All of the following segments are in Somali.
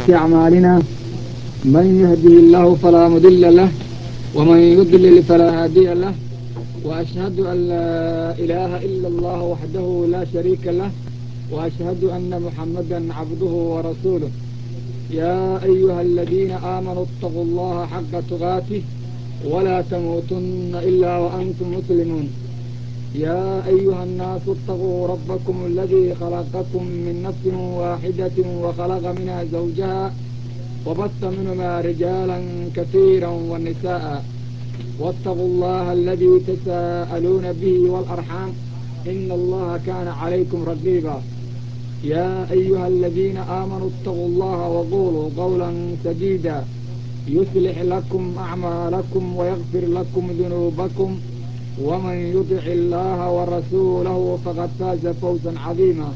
سيئات أعمالنا من يهده الله فلا مضل له ومن يضلل فلا هادي له وأشهد أن لا إله إلا الله وحده لا شريك له وأشهد أن محمدا عبده ورسوله يا أيها الذين آمنوا اتقوا الله حق تقاته ولا تموتن إلا وأنتم مسلمون يا أيها الناس اتقوا ربكم الذي خلقكم من نفس واحدة وخلق منها زوجها وبث منهما رجالا كثيرا والنساء واتقوا الله الذي تساءلون به والأرحام إن الله كان عليكم رقيبا يا أيها الذين آمنوا اتقوا الله وقولوا قولا سديدا يصلح لكم أعمالكم ويغفر لكم ذنوبكم ومن يطع الله ورسوله فقد فاز فوزا عظيما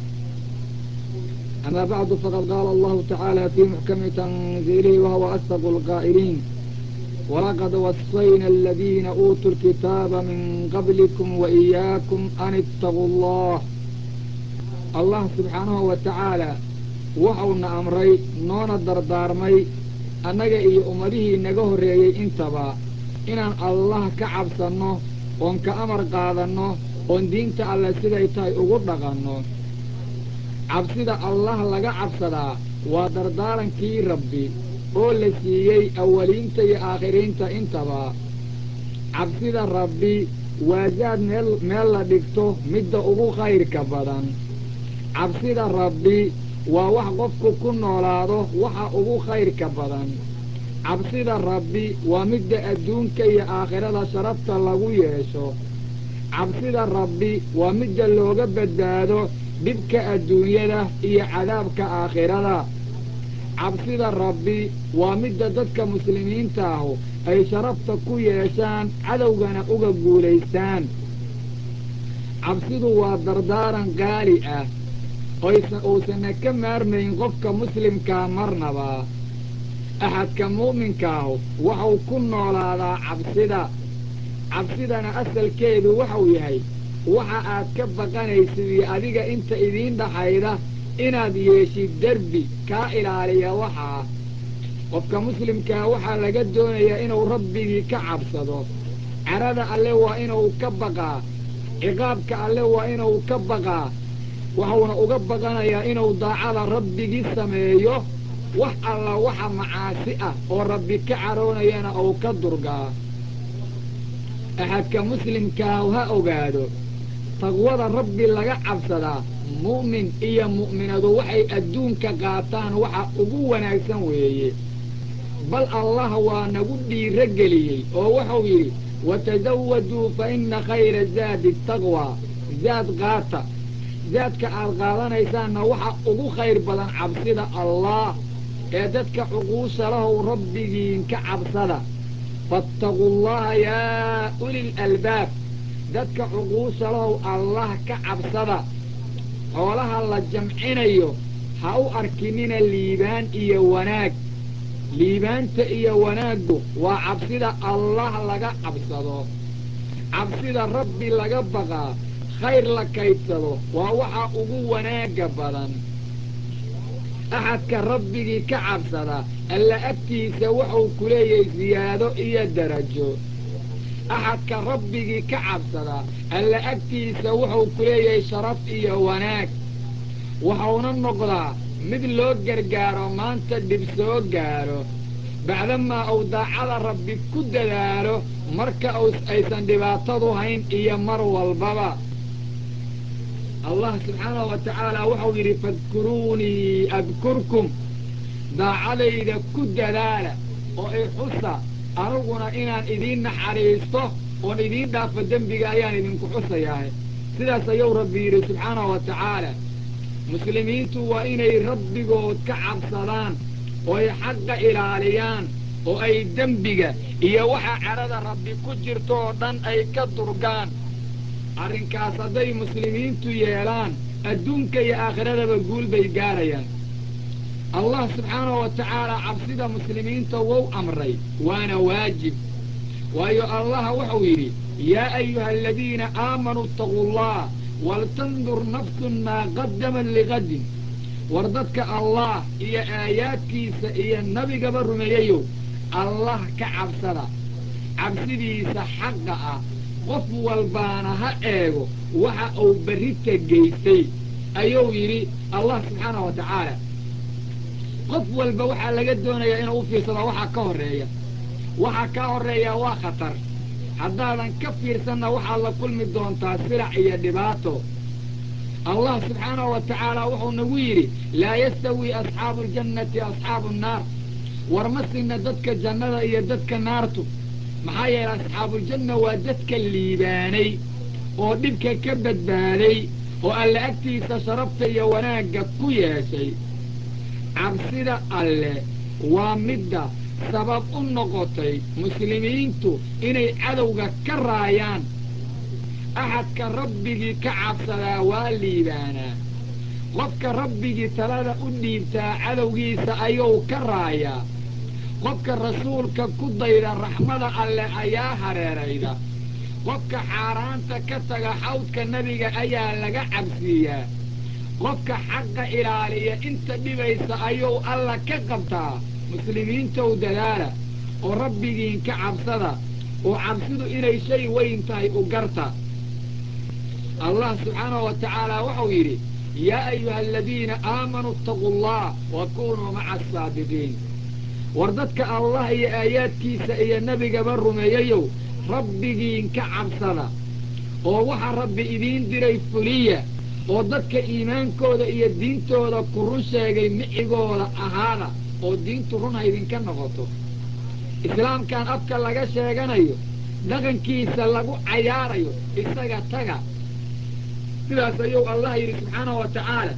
أما بعد فقد قال الله تعالى في محكم تنزيله وهو أصدق القائلين ولقد وصينا الذين أوتوا الكتاب من قبلكم وإياكم أن اتقوا الله allah subxaanahu wa tacaala waxauna amray noona dardaarmay annaga iyo ummadihii naga horreeyey intaba inaan allah ka cabsanno oon ka amar qaadanno oon diinta alle siday tahay ugu dhaqanno cabsida allah laga cabsadaa waa dardaarankii rabbi oo la siiyey awaliinta iyo aakhiriinta intaba cabsida rabbi waa zaad meel meel la dhigto midda ugu khayrka badan cabsida rabbi waa wax qofku ku noolaado waxa ugu khayrka badan cabsida rabbi waa midda adduunka iyo aakhirada sharafta lagu yeesho cabsida rabbi waa midda looga badbaado dhibka adduunyada iyo cadaabka aakhirada cabsida rabbi waa midda dadka muslimiinta ahu ay sharafta ku yeeshaan cadowgana uga guulaystaan cabsidu waa dardaaran qaali ah uusanna ka maarmayn qofka muslimkaa marnaba axadka mu'minkaahu waxau ku noolaadaa cabsida cabsidana asalkeedu waxau yahay waxa aad ka baqanaysid iyo adiga inta idiin dhaxayda inaad yeeshid derbi kaa ilaaliya waxaa qofka muslimkaa waxaa laga doonayaa inuu rabbigii ka cabsado carada alle waa inuu ka baqaa ciqaabka alle waa inuu ka baqaa waxuuna uga baqanayaa inuu daacada rabbigii sameeyo wax alla waxa macaasi ah oo rabbi ka caroonayana uu ka durgaa axadka muslimkaahu ha ogaado taqwada rabbi laga cabsadaa mu'min iyo mu'minadu waxay adduunka qaataan waxa ugu wanaagsan weeye bal allah waa nagu dhiiro geliyey oo wuxuu yidhi watasawaduu fa inna khayra zaadi taqwa zaad qaata zaadka aad qaadanaysaanna waxa ugu khayr badan cabsida allah ee dadka cuquusha lahow rabbigiin ka cabsada faataquu llaha yaa ulil albaab dadka cuquusha lahow allah ka cabsada xoolaha la jamcinayo ha u arkinina liibaan iyo wanaag liibaanta iyo wanaaggu waa cabsida allah laga cabsado cabsida rabbi laga baqaa khayr la kaydsado waa waxa ugu wanaaga badan axadka rabbigii ka cabsada alla agtiisa wuxuu ku leeyahay siyaado iyo darajo axadka rabbigii ka cabsada alla agtiisa wuxuu ku leeyahay sharaf iyo wanaag waxauna noqdaa mid loo gargaaro maanta dhib soo gaaro bacdamaa uu daacada rabbi ku dadaalo marka aysan dhibaatadu hayn iyo mar walbaba allah subxaanahu wa tacaala wuxuu yidhi fadkuruunii adkurkum daacadayda ku dadaala oo i xusa aniguna inaan idiin naxariisto oon idiin dhaafo dembiga ayaan idinku xusayahay sidaas ayuu rabbi yidhi subxaanahu wa tacaala muslimiintu waa inay rabbigood ka cabsadaan oo ay xaqa ilaaliyaan oo ay dembiga iyo waxa cadhada rabbi ku jirto oo dhan ay ka durgaan arrinkaas hadday muslimiintu yeelaan adduunka iyo aakhiradaba guul bay gaarayaan allah subxaanahu wa tacaala cabsida muslimiinta wou amray waana waajib waayo allah wuxuu yidhi yaa ayuha aladiina aamanuu itaquu allah waltandur nafsun maa qadamat liqadin war dadka allah iyo aayaadkiisa iyo nabigaba rumeeyayow allah ka cabsada cabsidiisa xaqa ah qof walbaana ha eego waxa uu berrita geystay ayuu yidhi allah subxaanahu wa tacaala qof walba waxaa laga doonayaa inuu u fiirsado waxaa ka horreeya waxaa kaa horreeyaa waa khatar haddaadan ka fiirsanna waxaad la kulmi doontaa silac iyo dhibaato allah subxaanahu wa tacaala wuxuu nagu yidhi laa yastawii asxaabu aljannati asxaabu nnaar war ma sinna dadka jannada iyo dadka naartu maxaa yeelay asxaabuuljanna waa dadka liibaanay oo dhibka ka badbaaday oo alle agtiisa sharafta iyo wanaagga ku yeeshay cabsida alle waa midda sabab u noqotay muslimiintu inay cadowga ka raayaan axadka rabbigii ka cabsadaa waa liibaanaa qofka rabbigii talada u dhiibtaa cadowgiisa ayuu ka raayaa qofka rasuulka ku dayda raxmada alleh ayaa hareerayda qofka xaaraanta ka taga xawdka nebiga ayaa laga cabsiiyaa qofka xaqa ilaaliya inta dhibaysa ayuu alla ka qabtaa muslimiintow dadaala oo rabbigiin ka cabsada oo cabsidu inay shay weyn tahay u garta allah subxaanahu wa tacaala wuxuu yidhi yaa ayuha aladiina aamanuu itaquu allah wa kunuu maca asaabiqiin war dadka allah iyo aayaadkiisa iyo nebigaba rumeeyayow rabbigiin ka cabsada oo waxa rabbi idiin diray fuliya oo dadka iimaankooda iyo diintooda ku run sheegay micigooda ahaada oo diintu run ha idinka noqoto islaamkan afka laga sheeganayo dhaqankiisa lagu cayaarayo isaga taga sidaas ayuu allah yidhi subxaanahu wa tacaala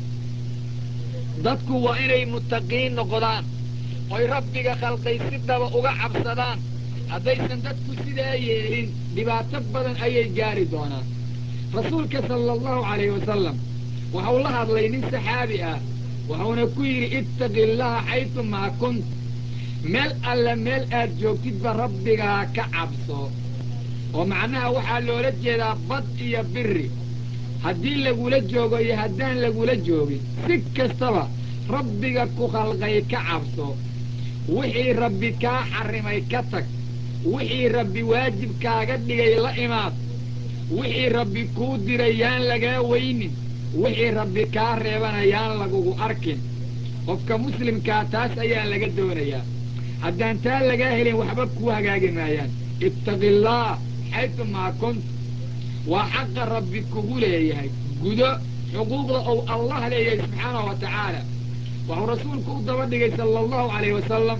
dadku waa inay muttaqiin noqdaan oy rabbiga khalqay si dhaba uga cabsadaan haddaysan dadku sidaa yeelin dhibaato badan ayay gaari doonaan rasuulka sala allahu calayhi wasalam waxau la hadlay nin saxaabi ah wuxuuna ku yidhi ittaqi illaha xaytu maa kunt meel alle meel aad joogtidba rabbigaa ka cabso oo macnaha waxaa loola jeedaa bad iyo biri haddii lagula joogo iyo haddaan lagula joogin si kastaba rabbiga ku khalqay ka cabso wixii rabbi kaa xarrimay ka tag wixii rabbi waajib kaaga dhigay la imaad wixii rabbi kuu diray yaan lagaa weynin wixii rabbi kaa reebana yaan lagugu arkin qofka muslimkaa taas ayaa laga doonayaa haddaan taa lagaa helin waxba kuu hagaagi maayaan ittaqi illaah xaytu maa kunt waa xaqa rabbi kugu leeyahay gudo xuquuqda ou allah leeyahay subxaanahu wa tacaala waxuu rasuulku u daba dhigay sala allahu calayh wasalam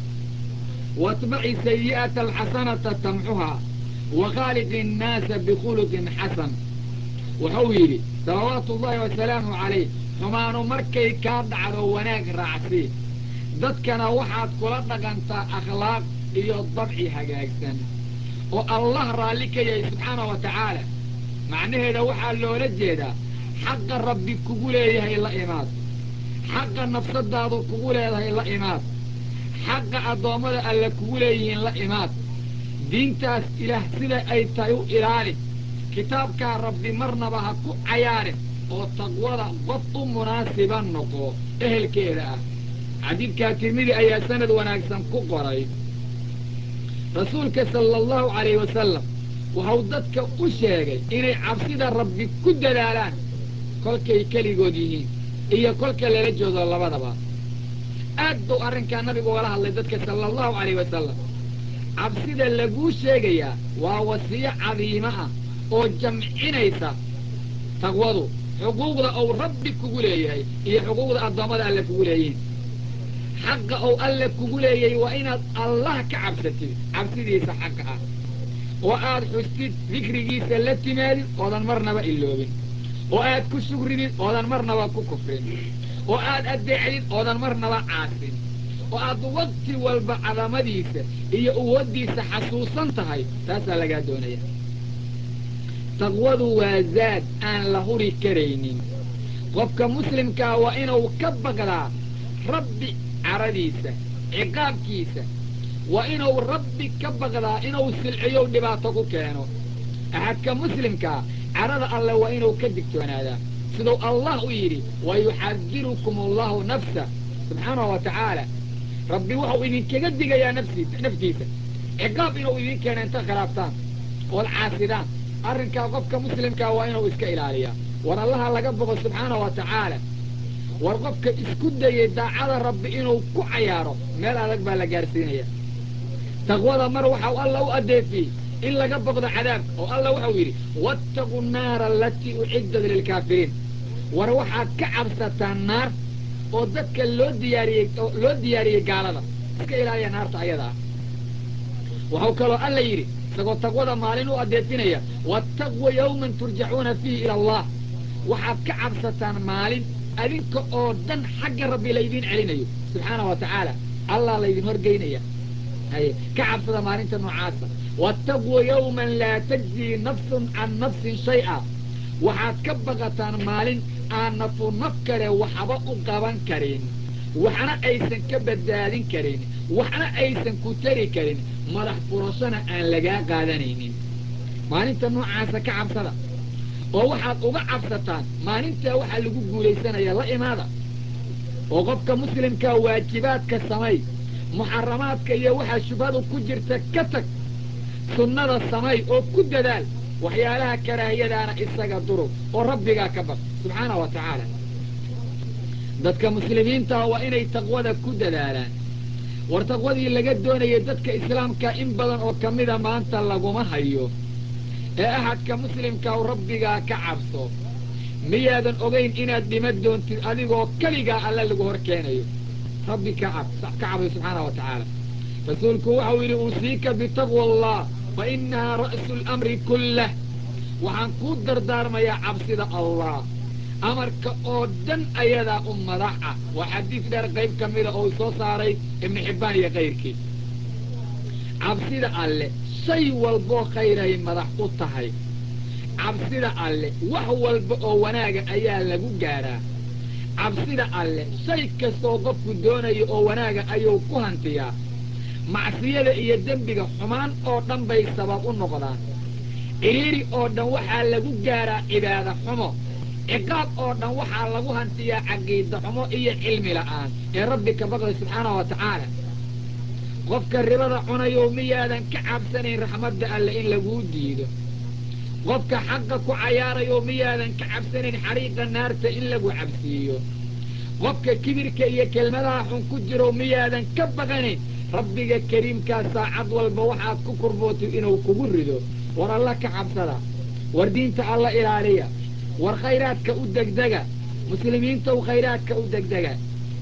waatbaci sayi'ata alxasanata tamxuhaa wa khaaliqi innaasa bikhuluqin xasan wuxuu yidhi salawaatu ullahi wasalaamu calayh xumaanu markay kaa dhacdo wanaag raacsii dadkana waxaad kula dhaqantaa akhlaaq iyo dabci hagaagsan oo allah raalli ka yahay subxaanahu wa tacaala macnaheeda waxaa loola jeedaa xaqa rabbi kugu leeyahay la imaad xaqa nafsadaadu kugu leedahay la imaad xaqa addoommada alle kugu leeyihiin la imaad diintaas ilaah sida ay tahay u ilaali kitaabkaa rabbi marnaba ha ku cayaarin oo taqwada qof u munaasiba noqo ehelkeeda ah xadiidkaa tirmidi ayaa sanad wanaagsan ku qoray rasuulka sala allahu calayhi wasalam waxau dadka u sheegay inay cabsida rabbi ku dadaalaan kolkay keligood yihiin iyo kolka lala joogo labadaba aad buu arrinkaa nabigu ugala hadlay dadka sala allahu calayh wasalam cabsida laguu sheegayaa waa wasiyo cadiimo ah oo jamcinaysa taqwadu xuquuqda ou rabbi kugu leeyahay iyo xuquuqda addoommada alle kugu leeyihiin xaqa ou alle kugu leeyahay waa inaad allah ka cabsatid cabsidiisa xaqa ah oo aad xustid dikrigiisa la timaadid oodan marnaba iloobin oo aad ku shugridid oodan marnaba ku kufrin oo aad addeecdid oodan marnaba caasin oo aad wakti walba cadamadiisa iyo uwaddiisa xasuusan tahay taasaa lagaa doonaya taqwadu waa zaad aan la huri karaynin qofka muslimkaa waa inuu ka baqdaa rabbi caradiisa ciqaabkiisa waa inuu rabbi ka baqdaa inuu silciyo dhibaato ku keeno axadka muslimkaa carada alle waa inuu ka digtoonaadaa siduu allah u yidhi wayuxadirukum allahu nafsa subxaanahu wa tacaala rabbi wuxuu idinkaga digayaa nafsiisa naftiisa ciqaab inuu idin keena inta khilaaftaan ood caasidaan arrinkaa qofka muslimkaa waa inuu iska ilaaliyaa war allaha laga boqo subxaanahu wa tacaala war qofka isku dayay daacada rabbi inuu ku cayaaro meel adag baa la gaarsiinaya taqwada mar waxau alla u adeefiyey in laga boqdo cadaabka oo alla wuxuu yidhi waataquu naara alatii uciddat lilkaafiriin war waxaad ka cabsataan naar oo dadka loo diyaariyey loo diyaariyey gaalada iska ilaaliya naarta ayada ah waxau kaloo alla yidhi isagoo taqwada maalin u adeefinaya waataqwa yawman turjacuuna fiihi ila allah waxaad ka cabsataan maalin adinka oo dhan xagga rabbi laydiin celinayo subxaana wa tacaala allah laydin horgeynaya haye ka cabsada maalinta noocaasa waataquu yawman laa tajzii nafsun can nafsin shay-a waxaad ka baqataan maalin aan nafu naf kale waxba u qaban karin waxna aysan ka badbaadin karin waxna aysan ku tari karin madax furashona aan lagaa qaadanaynin maalinta noocaasa ka cabsada oo waxaad uga cabsataan maalintaa waxaa lagu guulaysanaya la imaada oo qofka muslimkaa waajibaadka samay muxaramaadka iyo waxaa shubhadu ku jirta ka tag sunnada samay oo ku dadaal waxyaalaha karaahiyadaana isaga durug oo rabbigaa ka baq subxaana wa tacaala dadka muslimiintaha waa inay taqwada ku dadaalaan war taqwadii laga doonayay dadka islaamka in badan oo kamida maanta laguma hayo ee ahadka muslimka u rabbigaa ka cabso miyaadan ogayn inaad dhima doontid adigoo keligaa alle lagu hor keenayo rabbi ka cab ka cabay subxaana wa tacaala rasuulku waxau yidhi uusiika bitaqwa allah fa inahaa ra'su lamri kullah waxaan kuu dardaarmayaa cabsida allah amarka oo dhan ayadaa u madax ah waa xadiis dheer qayb ka mida oo soo saaray ibnu xibbaan iyo kayrkii cabsida alle shay walboo khayray madax u tahay cabsida alle wax walba oo wanaaga ayaa lagu gaadhaa cabsida alle shay kastooo qofku doonayo oo wanaaga ayuu ku hantiyaa macsiyada iyo dembiga xumaan oo dhan bay sabab u noqdaan ciriiri oo dhan waxaa lagu gaadhaa cibaada xumo ciqaab oo dhan waxaa lagu hantiyaa caqiida xumo iyo cilmi la'aan ee rabbi ka baqday subxaanahu wa tacaala qofka ribada cunayo miyaadan ka cabsanayn raxmadda alle in laguu diido qofka xaqa ku cayaarayo miyaadan ka cabsanayn xariiqa naarta in lagu cabsiiyo qofka kibirka iyo kelmadaha xun ku jiro miyaadan ka baqanayn rabbiga kariimkaa saacad walba waxaad ku kurbootay inuu kugu rido war alla ka cabsada war diinta alla ilaaliya war khayraadka u degdega muslimiintaw khayraadka u degdega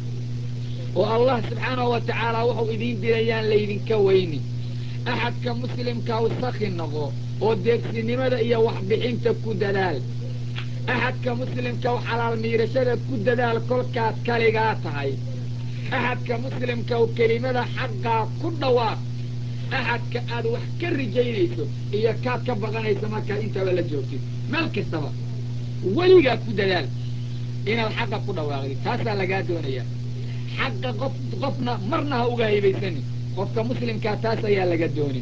oo allah subxaanahu wa tacaala wuxuu idiin dirayaan laydinka weyni axadka muslimka u saki noqo oo deegsinimada iyo waxbixinta ku dadaal axadka muslimka u xalaal miirashada ku dadaal kolkaad kaligaa tahay axadka muslimka u kelimada xaqaa ku dhawaaq axadka aad wax ka rijaynayso iyo kaad ka baqanayso markaad intaba la joogtid meel kastaba weligaa ku dadaal inaad xaqa ku dhawaaqdid taasaa lagaa doonaya xaqa qof qofna marna ha uga haybaysanin qofka muslimkaa taas ayaa laga doonin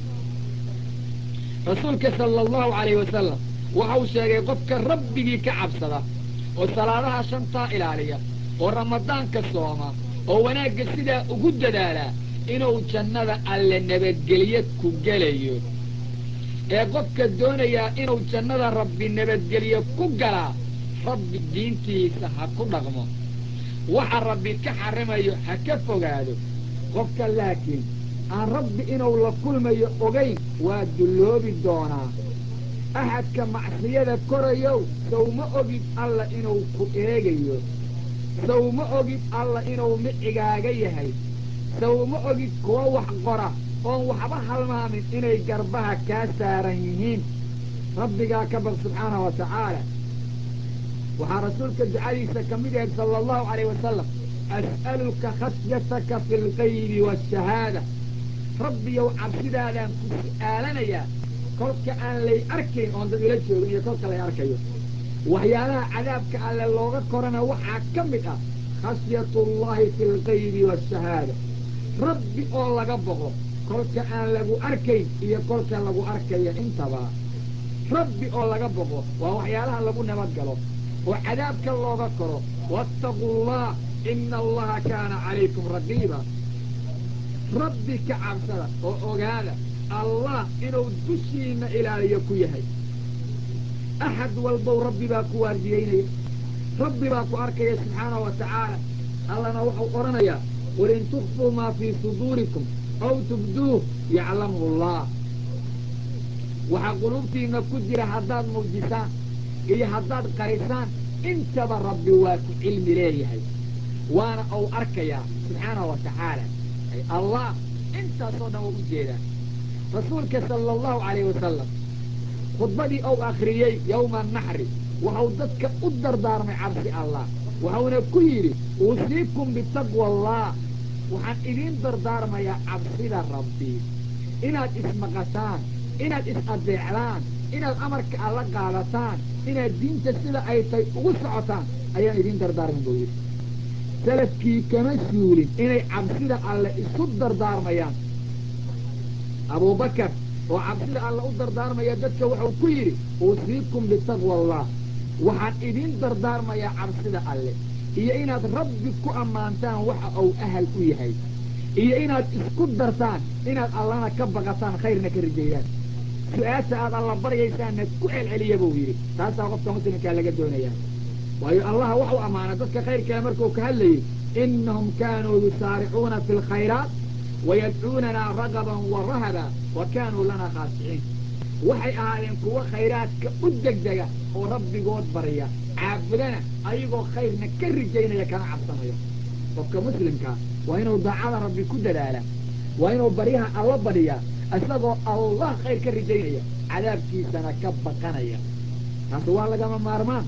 rasuulka sala allahu calayhi wasalam waxau sheegay qofka rabbigii ka cabsada oo salaadaha shantaa ilaaliya oo ramadaanka sooma oo wanaagga sidaa ugu dadaalaa inuu jannada alle nabadgelye ku gelayo ee qofka doonayaa inuu jannada rabbi nabadgelye ku galaa rabbi diintiisa ha ku dhaqmo waxa rabbi ka xarimayo ha ka fogaado qofka laakiin aan rabbi inuu la kulmayo ogayn waa dulloobi doonaa axadka macsiyada korayow sow ma ogid alla inuu ku eegayo sow ma ogid alla inuu micigaaga yahay sow ma ogid kuwa wax qora oon waxba halmaamin inay garbaha kaa saaran yihiin rabbigaa ka baq subxaanahu wa tacaala waxaa rasuulka ducadiisa ka mid yahay sala allahu calayh wasalam as'aluka khashyataka fi lgaybi waashahaada rabbiyow cabsidaadaan ku su'aalanayaa kolka aan lay arkayn oon dad ila joogin iyo kolka lay arkayo waxyaalaha cadaabka alle looga korana waxaa ka mid ah khashyatu llahi fi lgaybi waashahaada rabbi oo laga boqo kolka aan lagu arkayn iyo kolka lagu arkayo intaba rabbi oo laga boqo waa waxyaalaha lagu nabad galo oo cadaabka looga koro waataquu allah ina allaha kaana calaykum raqiiba rabbi ka cabsada oo ogaada allah inuu dushiina ilaaliyo ku yahay axad walbow rabbi baa ku waardiyeynaya rabbi baa ku arkaya subxaanahu wa tacaala allana wuxuu odhanayaa qul in tukfuu maa fii suduurikum aw tubduuh yaclamu allah waxaa quluubtiina ku jira haddaad muujisaan iyo haddaad qarisaan intaba rabbi waa ku cilmi leeyahay waana uu arkayaa subxaanahu wa tacaala allah intaasoo dhan waa u jeedaa rasuulka sala allahu calayhi wasalam khudbadii ou akhriyey yowma naxri waxau dadka u dardaarmay cabsi allah waxauna ku yidhi uusiikum bitaqwa allah waxaan idiin dardaarmayaa cabsida rabbi inaad ismaqashaan inaad is-adeecdaan inaad amarka alla qaadataan inaad diinta sida ay tay ugu socotaan ayaan idiin dardaarmin buu yidhi salafkii kama suulin inay cabsida alle isu dardaarmayaan abubakar oo cabsida alle u dardaarmaya dadka wuxuu ku yidhi uusiikum bitaqwa allah waxaan idiin dardaarmayaa cabsida alle iyo inaad rabbi ku ammaantaan waxa uu ahal u yahay iyo inaad isku dartaan inaad allana ka baqataan khayrna ka rijeeyaan su-aasha aad alla baryaysaanna ku celceliya buu yidhi taasaa qofka muslimkaa laga doonayaa waayo allaha waxu ammaana dadka khayrkaa markuu ka hadlayey inahum kaanuu yusaaricuuna fi lkhayraat wayadcuunanaa ragaban wa rahaba wa kaanuu lanaa khaasiciin waxay ahaadeen kuwo khayraadka u degdega oo rabbigood barya caabudana ayagoo khayrna ka rijaynaya kana cabsanayo qofka muslimkaa waa inuu daacada rabbi ku dadaala waa inuu baryaha alla badhiyaa isagoo allah khayr ka rijaynaya cadaabkiisana ka baqanaya taasi waa lagama maarmaan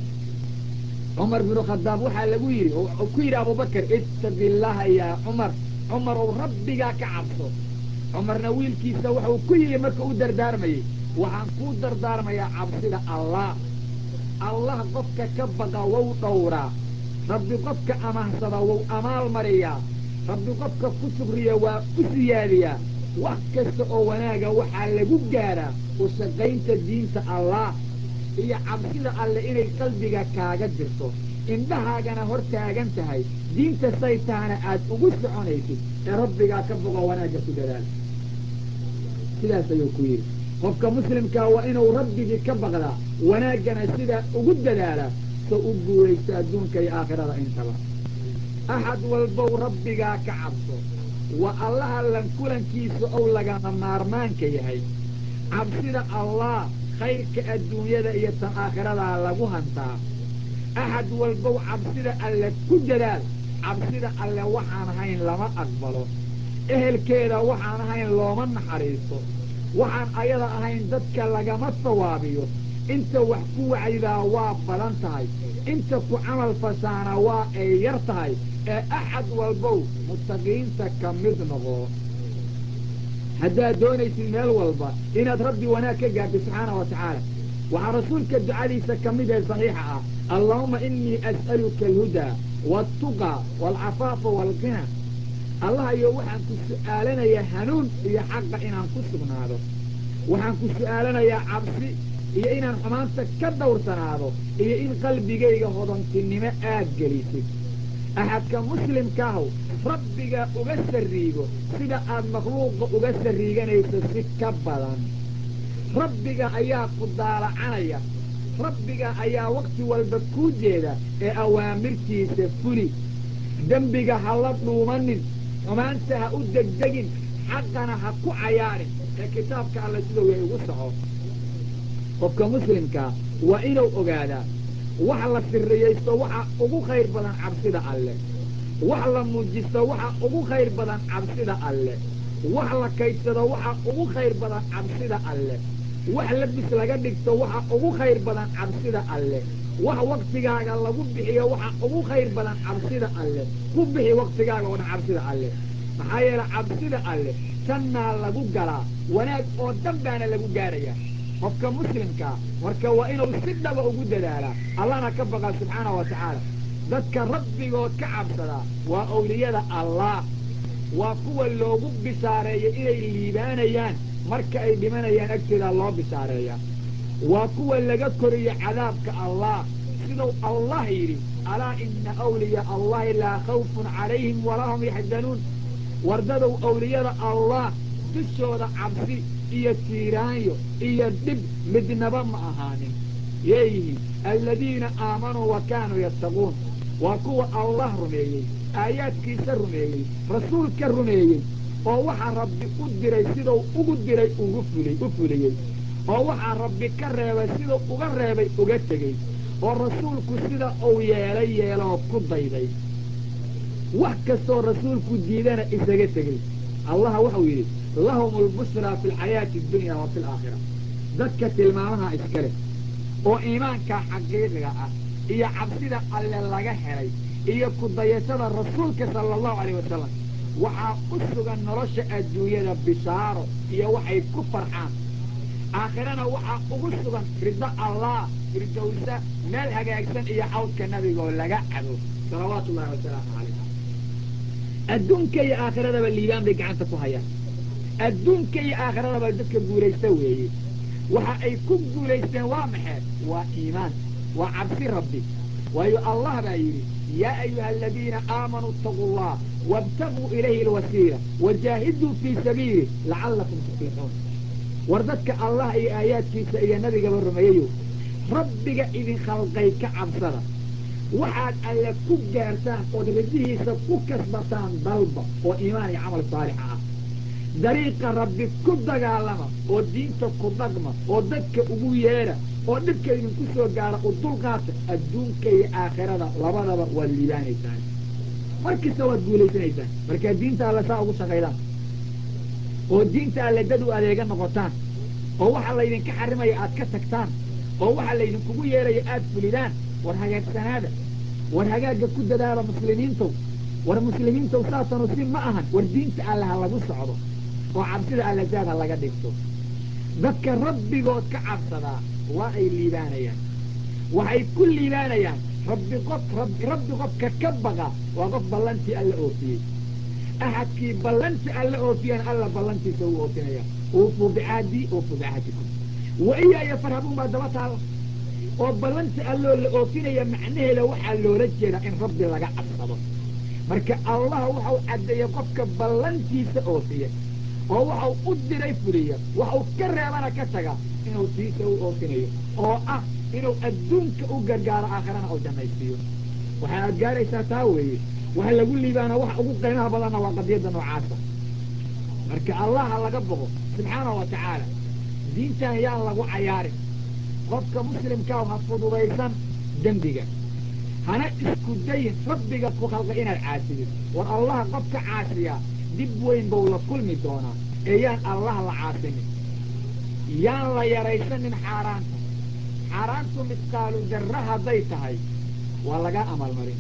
cumar binu khadaab waxaa lagu yidhi oo ku yidhi abubakar ittaqi illaha yaa cumar cumar ou rabbigaa ka cabso cumarna wiilkiisa wuxuu ku yidhi marka u dardaarmayey waxaan kuu dardaarmayaa cabsida allah allah qofka ka baqa wou dhowraa rabbi qofka amahsada wou amaal mariyaa rabbi qofka ku sugriya waa u siyaadiyaa wax kasta oo wanaaga waxaa lagu gaadhaa u shaqaynta diinta allah iyo cabsida alle inay qalbiga kaaga jirto indhahaagana hor taagan tahay diinta say tahana aad ugu soconaysid ee rabbigaa ka bogo wanaagga ku dadaal sidaas ayuu ku yidhi qofka muslimkaa waa inuu rabbigii ka baqdaa wanaaggana sidaa ugu dadaalaa so u guulaysto adduunka iyo aakhirada intaba axad walbow rabbigaa ka cabso waa allaha lankulankiisa ou lagama maarmaanka yahay cabsida allah khayrka adduunyada iyo tan aakhiradaa lagu hantaa axad walbow cabsida alle ku dadaal cabsida alle waxaan ahayn lama aqbalo ehelkeeda waxaan ahayn looma naxariisto waxaan ayada ahayn dadka lagama sawaabiyo inta wax ku wacdidaa waa badan tahay inta ku camal fashaana waa ay yar tahay ee axad walbow muttaqiinta ka mid noqo haddaad doonaysid meel walba inaad rabbi wanaag ka gaartid subxaana wa tacaala waxaa rasuulka ducadiisa ka mid ee saxiixa ah allaahuma inii as'aluka alhudaa waaltuqa waalcafaafa waalqina allah iyo waxaan ku su'aalanayaa hanuun iyo xaqa inaan ku sugnaado waxaan ku su'aalanayaa cabsi iyo inaan xumaanta ka dhowrsanaado iyo in qalbigayga hodantinimo aad gelisid axadka muslimkaahu rabbiga uga sarriigo sida aad makhluuqa uga sarriiganayso si ka badan rabbiga ayaa ku daalacanaya rabbiga ayaa wakhti walba kuu jeeda ee awaamirtiisa fuli dembiga ha la dhuumanin xumaanta ha u degdegin xaqana ha ku cayaarin ee kitaabka alla sidou yay ugu soco qofka muslimkaa waa inuu ogaadaa wax la sirriyaysto waxa ugu khayr badan cabsida alle wax la muujisto waxa ugu khayr badan cabsida alle wax la kaydsado waxa ugu khayr badan cabsida alle wax labis laga dhigto waxa ugu khayr badan cabsida alle wax waktigaaga lagu bixiyo waxa ugu khayr badan cabsida alle ku bixi waktigaaga oo dhan cabsida alle maxaa yeele cabsida alle jannaa lagu galaa wanaag oo dhan baana lagu gaarayaa qofka muslimkaa marka waa inuu si dhaba ugu dadaalaa allana ka baqaa subxaana wa tacaala dadka rabbigood ka cabsadaa waa awliyada allah waa kuwa loogu bishaareeya inay liibaanayaan marka ay dhimanayaan agteeda loo bishaareeya waa kuwa laga koriyo cadaabka allah siduu allah yidhi alaa ina awliyaa allahi laa khawfun calayhim walaa hum yaxzanuun wardadow awliyada allah dushooda cabsi iyo tiiraanyo iyo dhib midnaba ma ahaanin yeeyihiin aladiina aamanuu wa kaanuu yattaquun waa kuwa allah rumeeyey aayaadkiisa rumeeyey rasuulka rumeeyey oo waxaa rabbi u diray siduu ugu diray ugu fulay u fuliyey oo waxaa rabbi ka reebay siduu uga reebay uga tegey oo rasuulku sida uu yeelay yeeloo ku dayday wax kastoo rasuulku diidana isaga tegey allaha wuxuu yidhi lahum lbushraa fi alxayaati addunya wa fi alaakhira dadka tilmaamaha iskale oo iimaanka xaqiiqiga ah iyo cabsida alle laga helay iyo ku dayashada rasuulka sala allahu alayh wasalam waxaa u sugan nolosha adduunyada bishaaro iyo waxay ku farxaan aakhirana waxaa ugu sugan riddo allah firdowsa meel hagaagsan iyo cawdka nabigoo laga cabo salawaatu ullahi wasalaamu calayh adduunka iyo aakhiradaba liibaan bay gacanta ku hayaan adduunka iyo aakhiradaba dadka guulaysta weeye waxa ay ku guulaysteen waa maxee waa iimaan waa cabsi rabbi waayo allah baa yidhi yaa ayuha aladiina aamanuu itaquu allah wاbtaguu ilayhi alwasiila wajaahiduu fii sabiili lacalakum tuflixuun war dadka allah iyo aayaadkiisa iyo nabigaba rumeeyayo rabbiga idin khalqay ka cabsada waxaad alle ku gaartaan ood ridihiisa ku kasbataan dalba oo iimaan iyo camal saalixa ah dariiqa rabbi ku dagaalama oo diinta ku dhaqma oo dadka ugu yeedha oo dhibka idinku soo gaara u dulqaata adduunka iyo aakhirada labadaba waad liibaanaysaan markasta waad guulaysanaysaan markaa diinta alle saa ugu shaqaydaan oo diinta alle dad u adeega noqotaan oo waxa laydinka xarimaya aad ka tagtaan oo waxa laydinkugu yeeraya aad fulidaan war hagaagsanaada war hagaagga ku dadaala muslimiintow war muslimiintow saasanu si ma ahan war diinta alle ha lagu socdo oo cabsida alle zaad ha laga dhigto dadka rabbigood ka cabsadaa waa ay liibaanayaan waxay ku liibaanayaan rabbi qof rabbi qofka ka baqa waa qof ballantii alla oofiyey axadkii ballanti alla oofiyana alla ballantiisa uu oofinaya uufuu bicaadii uufuu bicahdikum wa iyaaya farhabuun baa daba taala oo ballanti alloo la oofinaya macnaheeda waxaa loola jeedaa in rabbi laga cabsado marka allah waxau caddeeyey qofka ballantiisa oofiya oo waxau u diray fuliya waxau ka reebana ka taga inuu tiisa u oofinayo oo ah inuu adduunka u gargaaro aakhirana u jannaysiiyo waxaa aad gaaraysaa taa weeye waxa lagu liibaana waxa ugu qiimaha badanna waa qadiyadda noocaasa marka allaha laga boqo subxaanahu wa tacaala diintan yaan lagu cayaarin qofka muslimkaa ha fududaysan dembiga hana isku dayin rabbiga ku khalqay inaad caasidid war allaha qofka caasiyaa dib weyn buu la kulmi doonaa ee yaan allah la caasinin yaan la yaraysanin xaaraanta xaaraantu misqaalu darra hadday tahay waa lagaa amalmarin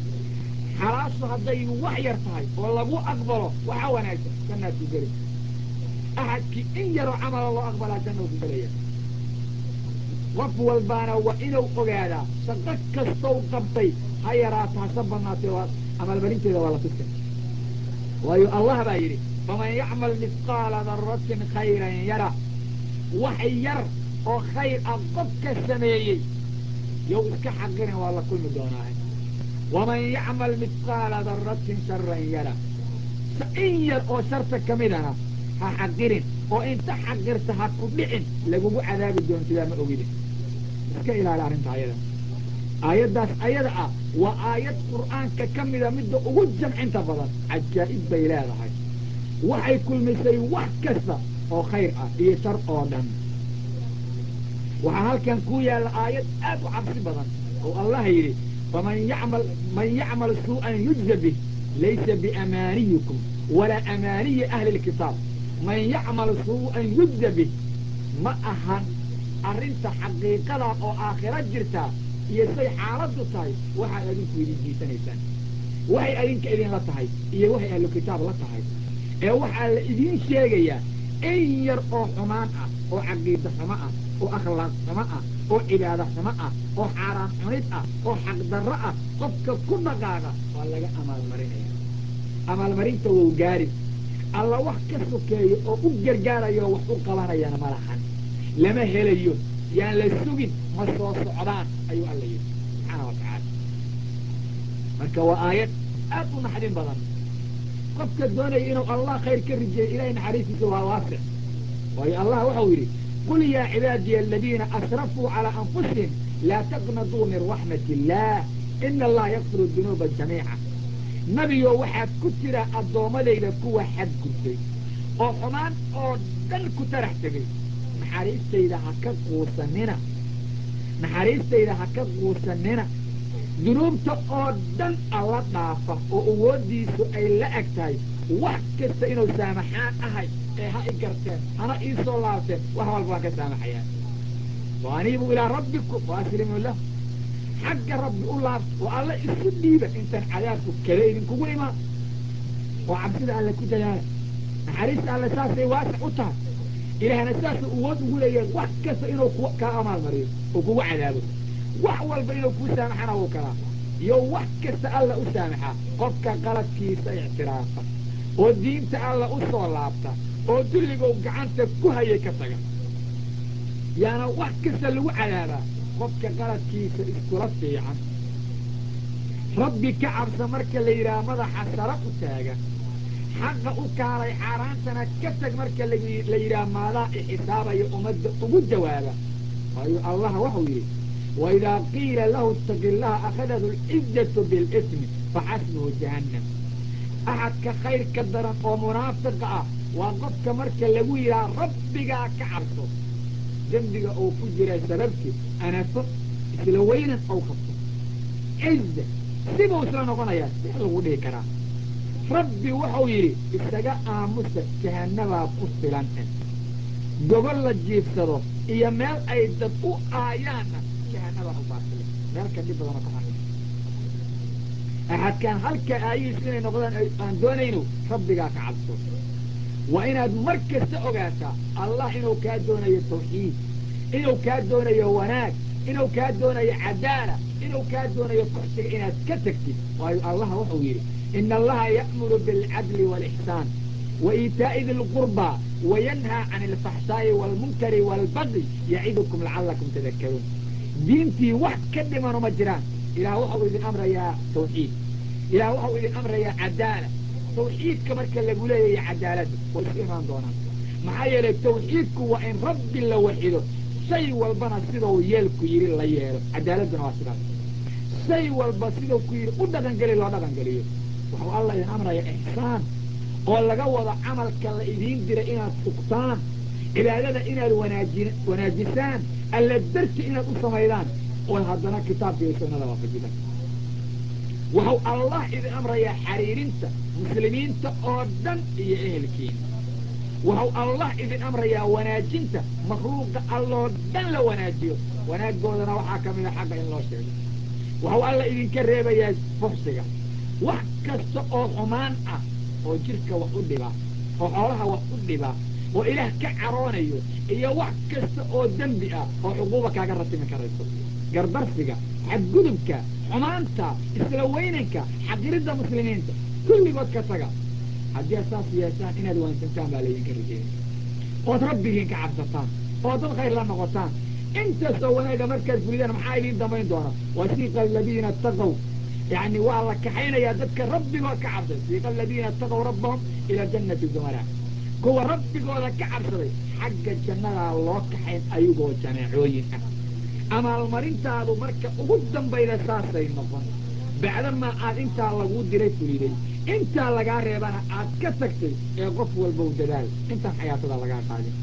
xalaashu hadday wax yar tahay oo lagu aqbalo waxaa wanaagsan jannaad ku geli axadkii in yaroo camala loo aqbalaa jannau ku gelaya qof walbaana waa inuu ogaadaa shaqo kastow qabtay ha yaraato hase badnaatay waa amalmarinteeda waa la tusin waayo allah baa yidhi faman yacmal misqaala daratin khayran yara wax yar oo khayr ah qofka sameeyey yow iska xaqirin waa la kulmi doonaa waman yacmal misqaala daratin sharan yara in yar oo sharta ka midana ha xaqirin oo inta xaqirta ha ku dhicin lagugu cadaabi doontidaa ma ogidin iska ilaali arrinta ayada aayaddaas ayada ah waa aayad qur'aanka ka mida midda ugu jamcinta badan cajaa'ib bay leedahay waxay kulmisay wax kasta oo khayr ah iyo shar oo dhan waxaa halkan ku yaalla aayad aad u cabsi badan oo allah yidhi faman yacmal man yacmal suu'an yujza bih laysa biamaaniyikum walaa amaaniyi ahli lkitaab man yacmal suu'an yujza bih ma ahan arrinta xaqiiqada oo aakhiro jirtaa iyo say xaaladdu tahay waxaad adinku idin jiisanaysaan waxay adinka idinla tahay iyo waxay ahlu kitaab la tahay ee waxaa la idiin sheegayaa in yar oo xumaan ah oo caqiida xumo ah oo akhlaaq xumo ah oo cibaado xumo ah oo xaaraan cunid ah oo xaqdarro ah qofka ku dhaqaaqa waa laga amaalmarinaya amaalmarinta wou gaari alla wax ka sokeeyo oo u gargaarayo wax u qabanayana ma lahan lama helayo yaan la sugin ma soo socdaan ayuu alla yidhi marka waa aayad aad u naxdin badan qofka doonaya inuu allah khayr ka rijeeyo ilahay naxariistiisa waa waasix waayo allah waxau yidhi qul yaa cibaadiya aladiina asrafuu calaa anfusihim laa taqnaduu min raxmat illaah ina allaha yakfiru dunuuba jamiica nebigo waxaad ku jira addoommadayda kuwa xadgudbay oo xumaan oo dhan ku tarax tegay naxariistayda ha ka quusanina naxariistayda ha ka quusanina dunuubta oo dhan alla dhaafa oo awooddiisu ay la eg tahay wax kasta inuu saamaxaan ahay ee ha i garteen hana ii soo laabteen wax walba waan ka saamaxayaa wa aniibu ilaa rabbikum wa aslimuu lah xagga rabbi u laabta oo alla isu dhiiba intaan cadaabku kale idinkugu imaan oo cabsida alle ku dadaala naxariista alle saasay waasac u tahay ilaahna saasuu awood ugu leeyahay wax kasta inuu ku kaa amaalmariyo oo kugu cadaabo wax walba inuu kuu saamaxana wuu kalaa iyo wax kasta alla u saamaxaa qofka qaladkiisa ictiraafa oo diinta alla u soo laabta oo dulligow gacanta ku hayay ka taga yaana wax kasta lagu cadaabaa qofka qaladkiisa iskula fiican rabbi ka cabsa marka la yidhaha madaxa sara u taaga xaqa u kaalay xaaraantana ka tag marka la yidhaha maadaa ixisaabayo ummadda ugu jawaaba waayu allah waxau yidhi waidaa qiila lahu itaqi illaha akhadatu lcizzatu bilismi faxasbuhu jahannam axadka khayr ka daran oo munaafiqa ah waa qofka marka lagu yidhaha rabbigaa ka cabso dembiga uu ku jira sababtii anafo isla weynan ou qabto ciza sibuu isla noqonayaa see lagu dhihi karaa rabbi wuxuu yidhi isaga aamusa jahanabaa ku filan eh gobol la jiifsado iyo meel ay dad u aayaanna jahanabaa u baasile meel ka dhib badano ka xanuun axadkaan halka aayihiisu inay noqdaan aan doonayno rabbigaa ka cabso waa inaad mar kasta ogaataa allah inuu kaa doonayo tawxiid inuu kaa doonayo wanaag inuu kaa doonayo cadaala inuu kaa doonayo kuxsiga inaad ka tegtid waayo allah wuxuu yidhi ina allaha ya'muru biاlcadli wاlixsaan wa iitaa'i di lqurba wayanhaa can alfaxshaa'i wاlmunkari wاlbagi yacidukum lacalakum tadakaruun diintii wax ka dhimano ma jiraan ilaah waxau idin amrayaa tawxiid ilaah waxau idin amrayaa cadaala tawxiidka marka lagu leeyahay cadaaladda way isu imaan doonaan maxaa yeelay tawxiidku waa in rabbi la waxido shay walbana sidau yeelku yidhi la yeelo cadaaladduna waa sidaas shay walba sidau ku yidhi u dhaqangeli loo dhaqangeliyo waxau alla idin amraya ixsaan oo laga wado camalka la idiin diray inaad sugtaan cibaadada inaad wanaaji wanaajisaan alla darti inaad u samaydaan oo haddana kitaabka iyo sunnada waafajidaan waxau allah idin amrayaa xariirinta muslimiinta oo dhan iyo ehelkiina waxau allah idin amrayaa wanaajinta makluuqa alloo dhan la wanaajiyo wanaaggoodana waxaa ka mida xagga in loo sheego waxau alla idinka reebayaa fuxsiga wax kasta oo xumaan ah oo jidhka wax u dhibaa oo xoolaha wax u dhibaa oo ilaah ka caroonayo iyo wax kasta oo dembi ah oo cuquuba kaaga ratimi karayso gardarsiga xadgudubka xumaanta isla weynanka xaqiridda muslimiinta kulligood ka taga haddii ad saas yeeshaan inaad waansantaan baa laydinka rijeeyay ood rabbigiin ka cabsataan oo dad khayr la noqotaan intaasoo wanaaga markaad fulidaan maxaa idiin dambayn doona wasiiqa aladiina ataqow yani waa la kaxaynayaa dadka rabbigood ka cabsay siiqa aladiina ataqow rabbahum ila jannati zumaraa kuwa rabbigooda ka cabsaday xagga jannadaa loo kaxayn ayagoo jameecooyin ah amaalmarintaadu marka ugu dambayda saasay noqon bacdamaa aad intaa laguu diray fuliday intaa lagaa reebana aad ka tagtay ee qof walbow dadaal intaan xayaatada lagaa qaadin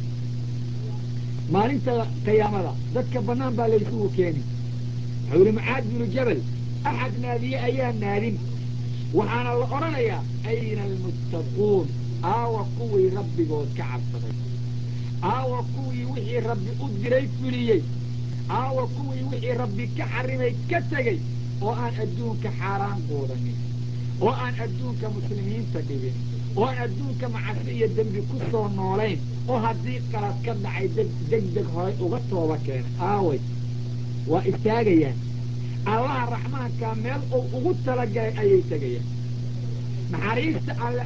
maalinta qiyaamada dadka bannaan baa laysugu keeni wuxuu yihi mucaad binu jabal axad naadiye ayaa naadin waxaana la odhanayaa ayna almuttaquun aawa kuwii rabbigood ka cabsaday aawa kuwii wixii rabbi u diray fuliyey aawa kuwii wixii rabbi ka xarimay ka tegey oo aan adduunka xaaraan quudanin oo aan adduunka muslimiinta dhibin oo aan adduunka macasi iyo dembi ku soo noolayn oo haddii qalad ka dhacay deg deg horay uga tooba keenay aaway waa istaagayaan allaha raxmaanka meel uu ugu talagalay ayay tegayaan naxariista alle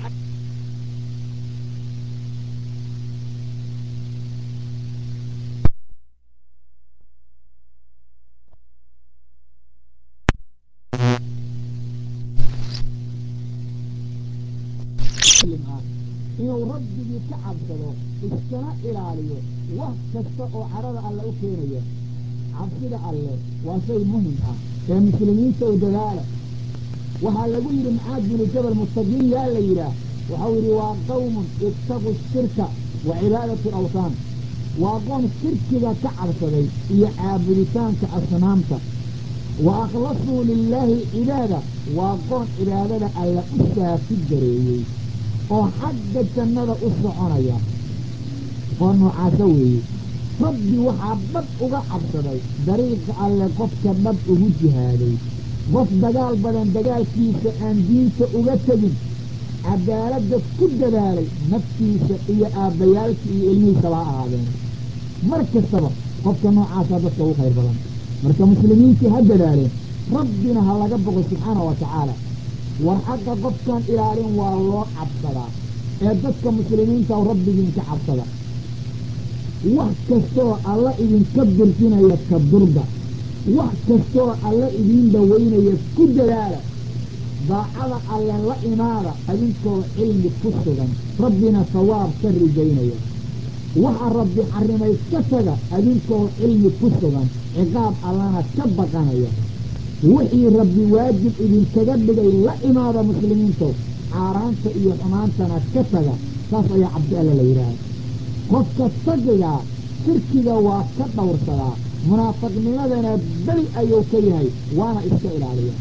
ah inuu rabbigii ka cabsado iskana ilaaliyo wax kasta oo cadhada alle u keenaya cabsida alle waa shay muhim ah ee muslimiinta u dadaala waxaa lagu yidhi macaad binu jabal mustaqiin yaa la yidhaah waxau yidhi waa qawmun ittaqu shirka wa cibaadatu alawtaan waa qoon shirkiga ka cabsaday iyo caabuditaanka asnaamta wa akhlasuu lilaahi cibaada waa qoon cibaadada alla u saafi gareeyey oo xagga jannada u soconaya oo noocaasa weeye rabbi waxaa dhab uga cabsaday dariiqa alle qofka dhab ugu jihaaday qof dagaal badan dagaalkiisa aan diinta uga tegin cadaaladda ku dadaalay naftiisa iyo aabbayaalka iyo ilmihiisaba ha ahaadeen mar kastaba qofka noocaasaa dadka ugu khayr badan marka muslimiintii ha dadaaleen rabbina ha laga boqo subxaana wa tacaala war xagga qofkan ilaalin waa loo cabsadaa ee dadka muslimiinta rabbigiinka cabsada wax kastoo alla idinka birsinaya ka durga wax kastoo alla idiin dhaweynaya ku dadaala daacada alle la imaada adinkoo cilmi ku sugan rabbina sawaab ka rijaynaya waxa rabbi xarimay ka taga adinkoo cilmi ku sugan ciqaab allana ka baqanaya wixii rabbi waajib idinkaga dhigay la imaada muslimiinto caaraanta iyo xumaantana ka taga saas ayaa cabdi alle la yidhaaha qofka tagigaa shirkiga waa ka dhowrsadaa munaafiqnimadana beli ayuu ka yahay waana iska ilaaliya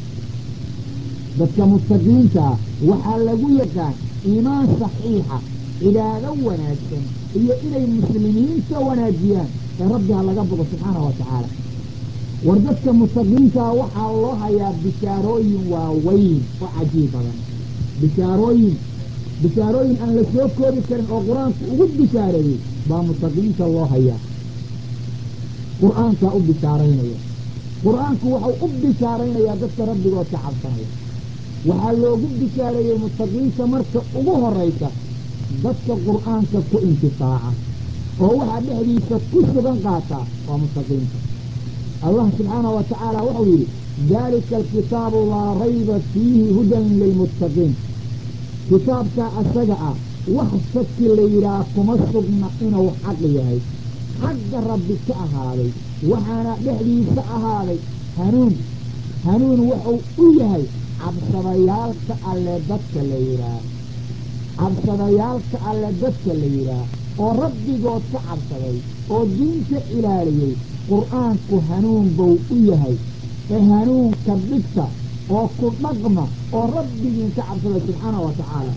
dadka mustaqiintaa waxaa lagu yaqaan iimaan saxiixa cibaado wanaagsan iyo inay muslimiinta wanaajiyaan ee rabbi ha laga bogo subxaana wa tacaala war dadka mustaqiintaa waxaa loo hayaa bishaarooyin waaweyn oo cajiib badan bishaarooyin bishaarooyin aan la soo koobi karin oo qur-aanku ugu bishaareeyey baa mustaqiinta loo hayaa qur-aankaa u bishaaraynaya qur-aanku waxau u bishaaraynayaa dadka rabbigood ka cabsanaya waxaa loogu bishaareeyey mustaqiinta marka ugu horaysa dadka qur-aanka ku intifaaca oo waxaa dhexdiisa ku sugan qaataa waa mustaqiinta allah subxaanahu wa tacaala wuxuu yidhi daalika alkitaabu laa rayba fiihi hudan lilmuttaqiin kitaabkaa asaga ah wax shaki la yidhaah kuma sugna inuu xaq yahay xagga rabbi ka ahaaday waxaana dhexdiisa ahaaday hanuun hanuun wuxuu u yahay cabsadayaalka alle dadka la yidhaah cabsadayaalka alle dadka la yidhaah oo rabbigood ka cabsaday oo diinta ilaaliyey qur-aanku hanuun buu u yahay ee hanuunka dhigta oo ku dhaqma oo rabbigiin ka cabsada subxaana wa tacaala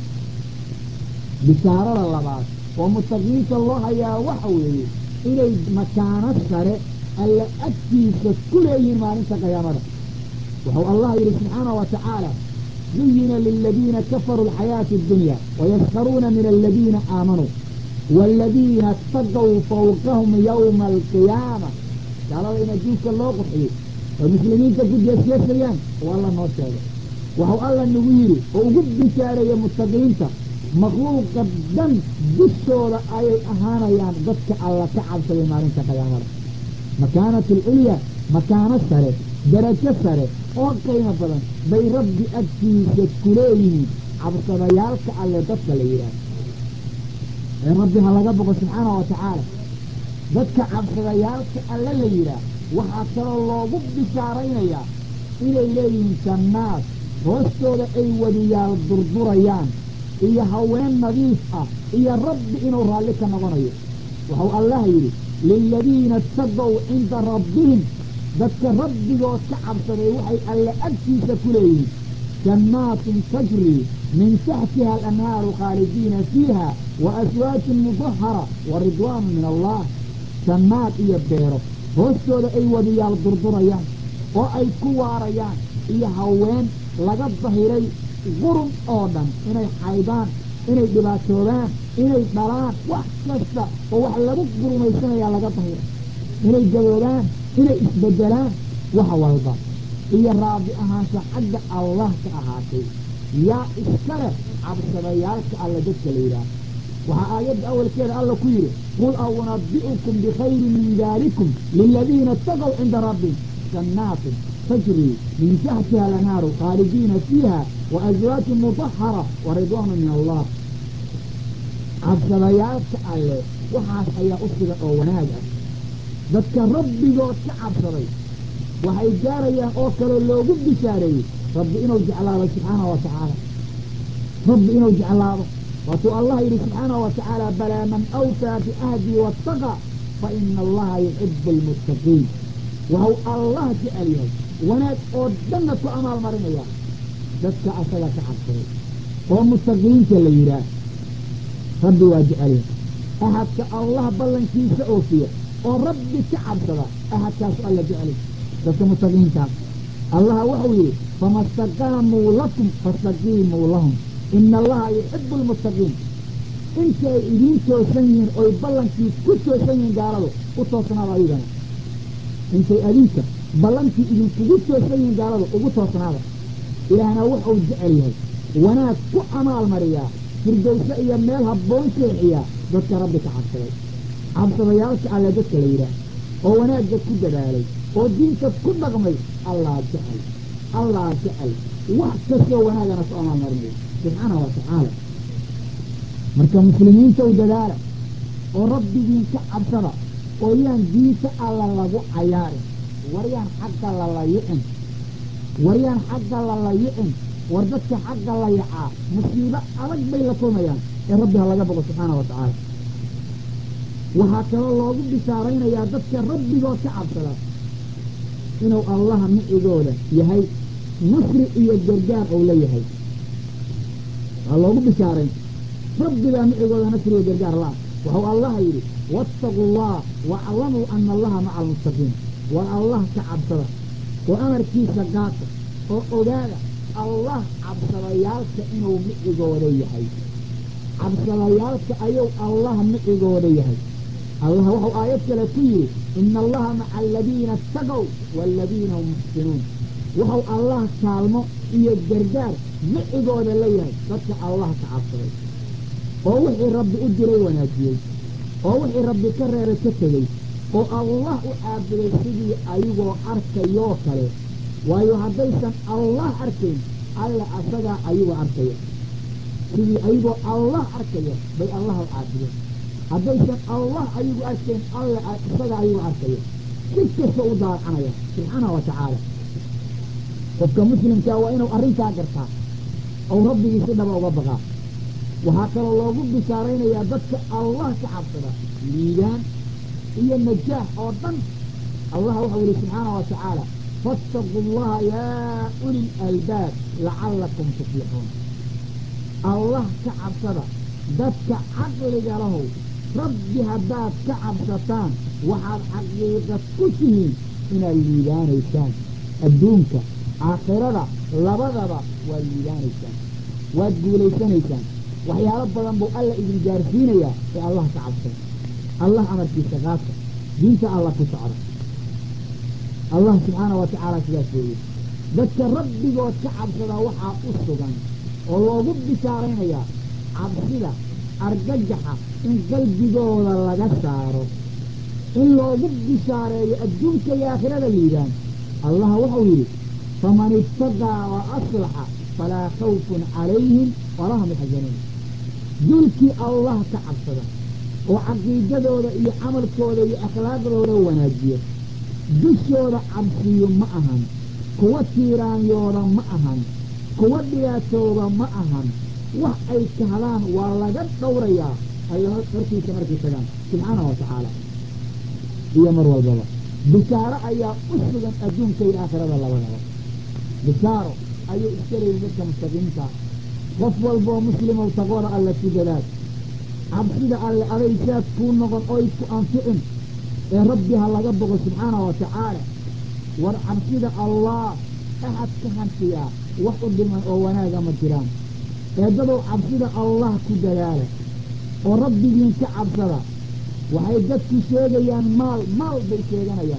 bishaarada labaad oo muttaqiinta loo hayaa waxa weeye inay makaano sare alla agtiisa ku leeyihiin maalinta qiyaamada wuxuu allah yidhi subxaana wa tacaala zuyina liladiina kafaruu alxayaati addunya wayaskharuuna min aladiina aamanuu waaladiina istaqow fawqahum yowma alqiyaama gaalada in adduunka loo qurxiyey oo muslimiinta ku jeesjeesayaan waa la noo sheegay waxuu alla nagu yidhi oo ugu bishaareeyey muttaqiinta makhluuqa dhan dushooda ayay ahaanayaan dadka alla ka cabsaday maalinta qiyaamada makaanatu alculya makaano sare darajo sare oo qiimo badan bay rabbi agtiisa ku leeyihiin cabsadayaalka alle dadka la yidhaah ee rabbi ha laga boqo subxaana wa tacaala dadka cabsadayaalka alle la yidhaah waxaa kaloo loogu bishaaraynayaa inay leeyihiin jannaad hoostooda ay wadiyaal durdurayaan iyo haween nadiif ah iyo rabbi inuu raalli ka noqonayo wuxuu allah yidhi liladiina istaqow cinda rabbihim dadka rabbigood ka cabsaday waxay alle agtiisa ku leeyihiin jannaatin tajrii min taxtiha alanhaaru khaalidiina fiiha wa aswaajun mudahara wa ridwaanu min allah jannaad iyo beero hoostooda ay wadiyaal durdurayaan oo ay ku waarayaan iyo haween laga dahiray qurun oo dhan inay xaydaan inay dhibaatoodaan inay dhalaan wax kasta oo wax lagu gurumaysanayaa laga dahiray inay gaboodaan inay isbedelaan wax walba iyo raabi ahaansha xagga allah ka ahaatay yaa iska leh cabsadayaalka alle dadka la yidhaah waxaa aayadda awalkeeda alla ku yidhi qul a unabi'ukum bikhayrin min daalikum liladiina itaqow cinda rabbihim jannaatin tajrii min taxtiha alanhaaru khaalidiina fiiha wa aswaajun mudahara wa ridwaanu min allah cabsadayaalka alle waxaas ayaa u sugan oo wanaag ah dadka rabbigood ka cabsaday waxay gaarayaan oo kale loogu bishaareeyey rabbi inuu jeclaado subxaanahu wa tacaala rabbi inuu jeclaado waatuu allah yidhi subxaanahu wa tacaala balaa man awfaa biahdii waataqa fa ina allaha yuxibu almuttaqiin waxau allah jecel yahay wanaag oo dhanna ku amaal marinaya dadka asaga ka cabsaday oo muttaqiinta la yidhaah rabbi waa jecel yahay ahadka allah ballankiisa oofiya oo rabbi ka cabsada ahadkaasu alla jecel dadka muttaqiintaas allah wuxuu yidhi fama staqaamuu lakum fastaqiimuu lahum ina allaha yuxibu almuttaqiin inta ay idiin toosan yihiin oy ballankii ku toosan yihiin gaaladu u toosnaada ayagana intay adinka ballankii idinkugu toosan yihiin gaaladu ugu toosnaada ilaahna wuxuu jecel yahay wanaag ku amaal mariyaa firdowse iyo meel habboon seexiyaa dadka rabbi ka cabsaday cabsadayaalka alle dadka la yidhaah oo wanaagga ku dadaalay oo diinta ku dhaqmay allah jecel allah jecel wax kastoo wanaagana ku amaal marinaya subxaana wa tacaala marka muslimiinta u dadaala oo rabbigiin ka cabsada oo yaan diinta alla lagu cayaarin waryaan xagga la layicin waryaan xagga la layicin war dadka xagga layacaa musiibo adag bay la kulmayaan ee rabbi ha laga boqo subxaana wa tacaala waxaa kaloo loogu bishaaraynayaa dadka rabbigood ka cabsada inuu allaha micigooda yahay nasri iyo gargaar ou leeyahay waa loogu bishaarayn rabbigaa micigooda nasri iyo gargaar la waxau allaha yidhi waataquu allah waaclamuu ana allaha maca almuttaqiin war allah ka cabsada oo amarkiisa qaata oo ogaada allah cabsadayaalka inuu micigooda yahay cabsadayaalka ayuu allah micigooda yahay allah wuxuu aayad kale ku yidhi ina allaha maca aladiina ataqow waaladiina hum muxsinuun wuxuu allah kaalmo iyo gargaar micigooda leeyahay dadka allah ka cabsaday oo wixii rabbi u diray wanaajiyey oo wixii rabbi ka reebay ka tegey oo allah u caabuday sidii ayagoo arkayoo kale waayo haddaysan allah arkayn alla asagaa ayagoo arkaya sidii ayagoo allah arkaya bay allah u caabudeen haddaysan allah ayagu arkayn alla isagaa ayagoo arkaya si kasta u daacanaya subxaana wa tacaala qofka muslimkaa waa inuu arrintaa gartaa ou rabbigii si dhaba uga baqaa waxaa kaloo loogu bishaaraynayaa dadka allah ka cabsada liibaan iyo najaax oo dhan allah waxau yihi subxaana wa tacaala faataquu allaha yaa uli lalbaab lacallakum tuflixuun allah ka cabsada dadka caqliga lahow rabbi haddaad ka cabsataan waxaad xaqiiqad ku tihiin inaad liibaanaysaan adduunka aakhirada labadaba waad liibaanaysaan waad guulaysanaysaan waxyaalo badan buu alla idin gaarsiinayaa ee allah ka cabsada allah amarkiisa qaata diinta alla ku socda allah subxaana wa tacaala sidaas weeye dadka rabbigood ka cabsadaa waxaa u sugan oo loogu bishaaraynayaa cabsida argagaxa in qalbigooda laga saaro in loogu bishaareeyo adduunka iyo aakhirada liibaan allah wuxuu yidhi faman ittaqaa wa aslaxa falaa khawfun calayhim walaa hum yaxzanuun duulkii allah ka cabsada oo caqiidadooda iyo camalkooda iyo akhlaaqdooda wanaajiya dushooda cabsiyo ma ahan kuwa tiiraanyooda ma ahan kuwa dhibaatooda ma ahan wax ay kahadaan waa laga dhowrayaa alla hortiisa markay tagaan subxaana wa tacaala iyo mar walbaba bishaaro ayaa u sugan adduunka iyo aakhirada labadaba bishaaro ayuu iska leeyihin dadka mustaqiinta qof walboo muslimow taqooda alle ku dadaal cabsida alle aday saad kuu noqon oy ku anficin ee rabbi ha laga boqo subxaana wa tacaala war cabsida allah axad ka hantiyaa wax u dhiman oo wanaaga ma jiraan eeddadow cabsida allah ku dadaala oo rabbigiin ka cabsada waxay dadku sheegayaan maal maal bay sheeganayaan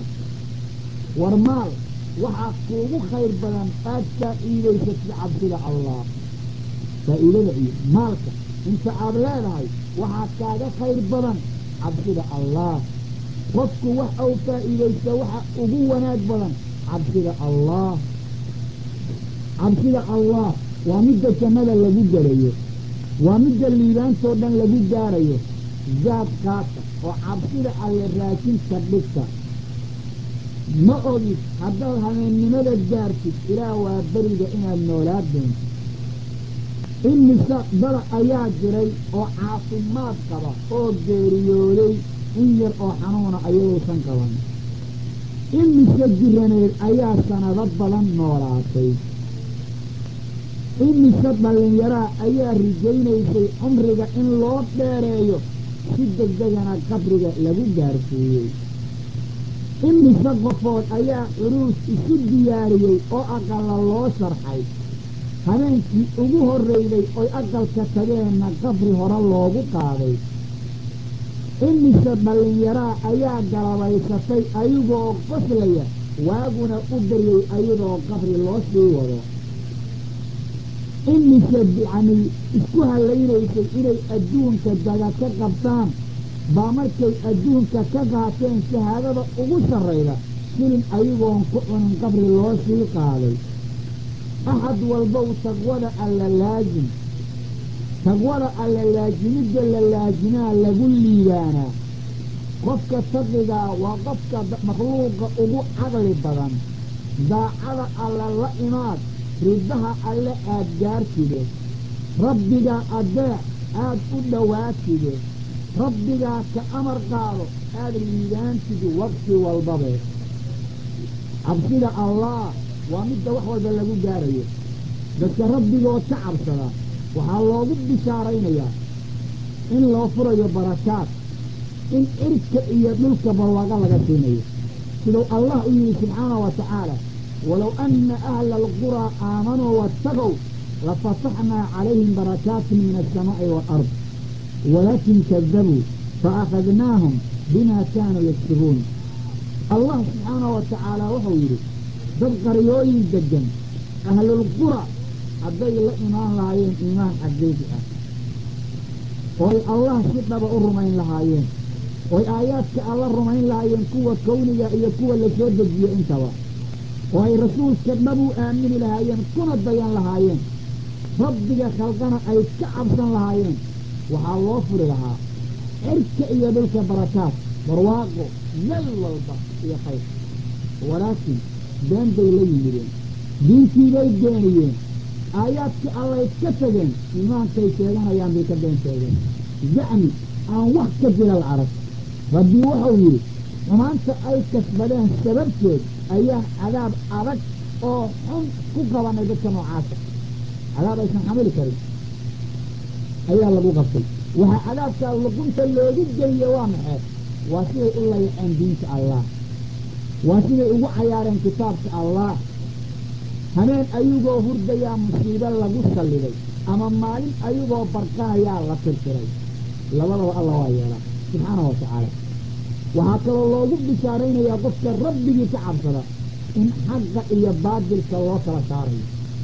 war maal waxaa kuugu khayr badan aad faa'iidaysatid cabsida allah faa'iidada iyo maalka inta aad leedahay waxaa kaaga khayr badan cabsida allah qofku wax uu faa'iidaysta waxa ugu wanaag badan cabsida allah cabsida allah waa midda jannada lagu gelayo waa midda liibaantoo dhan lagu gaarayo zaad qaata oo cabsida alle raajinka dhigta ma ogid haddaad habeennimada gaartid ilaah waa beriga inaad noolaa doonto imise dada ayaa jiray oo caafimaad qaba oo geeriyooday in yar oo xanuuna ayadaysan qaban imise jiraneed ayaa sanado badan noolaatay imise dhallinyaraa ayaa rajaynaysay cumriga in loo dheereeyo si degdegana qabriga lagu gaarsiiyey imise qofood ayaa curuus isu diyaariyey oo aqalla loo sharxay habeenkii ugu horreyday oy aqalka tageenna qabri hore loogu qaaday imise dhallinyaraa ayaa galabaysatay ayagoo qoslaya waaguna u daryey ayadoo qabri loo sii wado imise yacnii isku hallaynaysay inay adduunka daga ka qabtaan baa markay adduunka ka qaateen shahaadada ugu sarrayda silin ayagoon ku cunin qabri loo sii qaaday axad walbow taqwada alla laajim taqwada alla laajimidda la laajimaa lagu liibaanaa qofka taqigaa waa qofka makhluuqa ugu caqli badan daacada alla la imaad riddaha alle aad gaartide rabbigaa adeec aad u dhowaatide rabbigaa ka amar qaado aad liibaantidi waqti walbabe cabsida allah waa midda wax walba lagu gaarayo dadka rabbigood ka cabsada waxaa loogu bishaaraynayaa in loo furayo barakaad in cirka iyo dhulka barwaaqo laga siinayo siduu allah u yidhi subxaanahu wa tacaala walow anna ahla alquraa aamanuu waataqow lafataxnaa calayhim barakaatin min alsamaa'i waalard walaakin kadabuu faakhadnaahum bima kaanuu yaksibuun allah subxaanahu wa tacaala wuxuu yidhi dad qaryooyin deggan ahlulqura hadday la imaan lahaayeen iimaan xaqiiqi ah ooy allah si dhaba u rumayn lahaayeen ooy aayaadka alla rumayn lahaayeen kuwa kowniga iyo kuwa la soo dejiye intaba oo ay rasuulka dhab u aamini lahaayeen kuna dayan lahaayeen rabbiga khalqana ay ka cabsan lahaayeen waxaa loo furi lahaa cirka iyo dhulka barakaad barwaaqo meel walba iyo khayr walaakin been bay la yimideen diintiibay beeniyeen aayaadkii allay ka tageen iimaankay sheeganayaan bay ka been sheegeen zacmi aan wax ka jilal arag rabbi wuxuu yidhi xumaanta ay kasbadeen sababteed ayaa cadaab adag oo xun ku qabanay dadka noocaasa cadaab aysan xamili karin ayaa lagu qabtay waxaa cadaabkaa luqunta loogu geliye waa maxee waa siday u layaceen diinta allah waa siday ugu cayaareen kitaabka allah habeen ayagoo hurdayaa musiibo lagu salliday ama maalin ayagoo barqahayaa la tirtiray labadaba alla waa yeelaa subxaanahu wa tacaala waxaa kaloo loogu bishaaraynayaa qofka rabbigii ka cabsada in xaqa iyo baadilka loo kala saarayo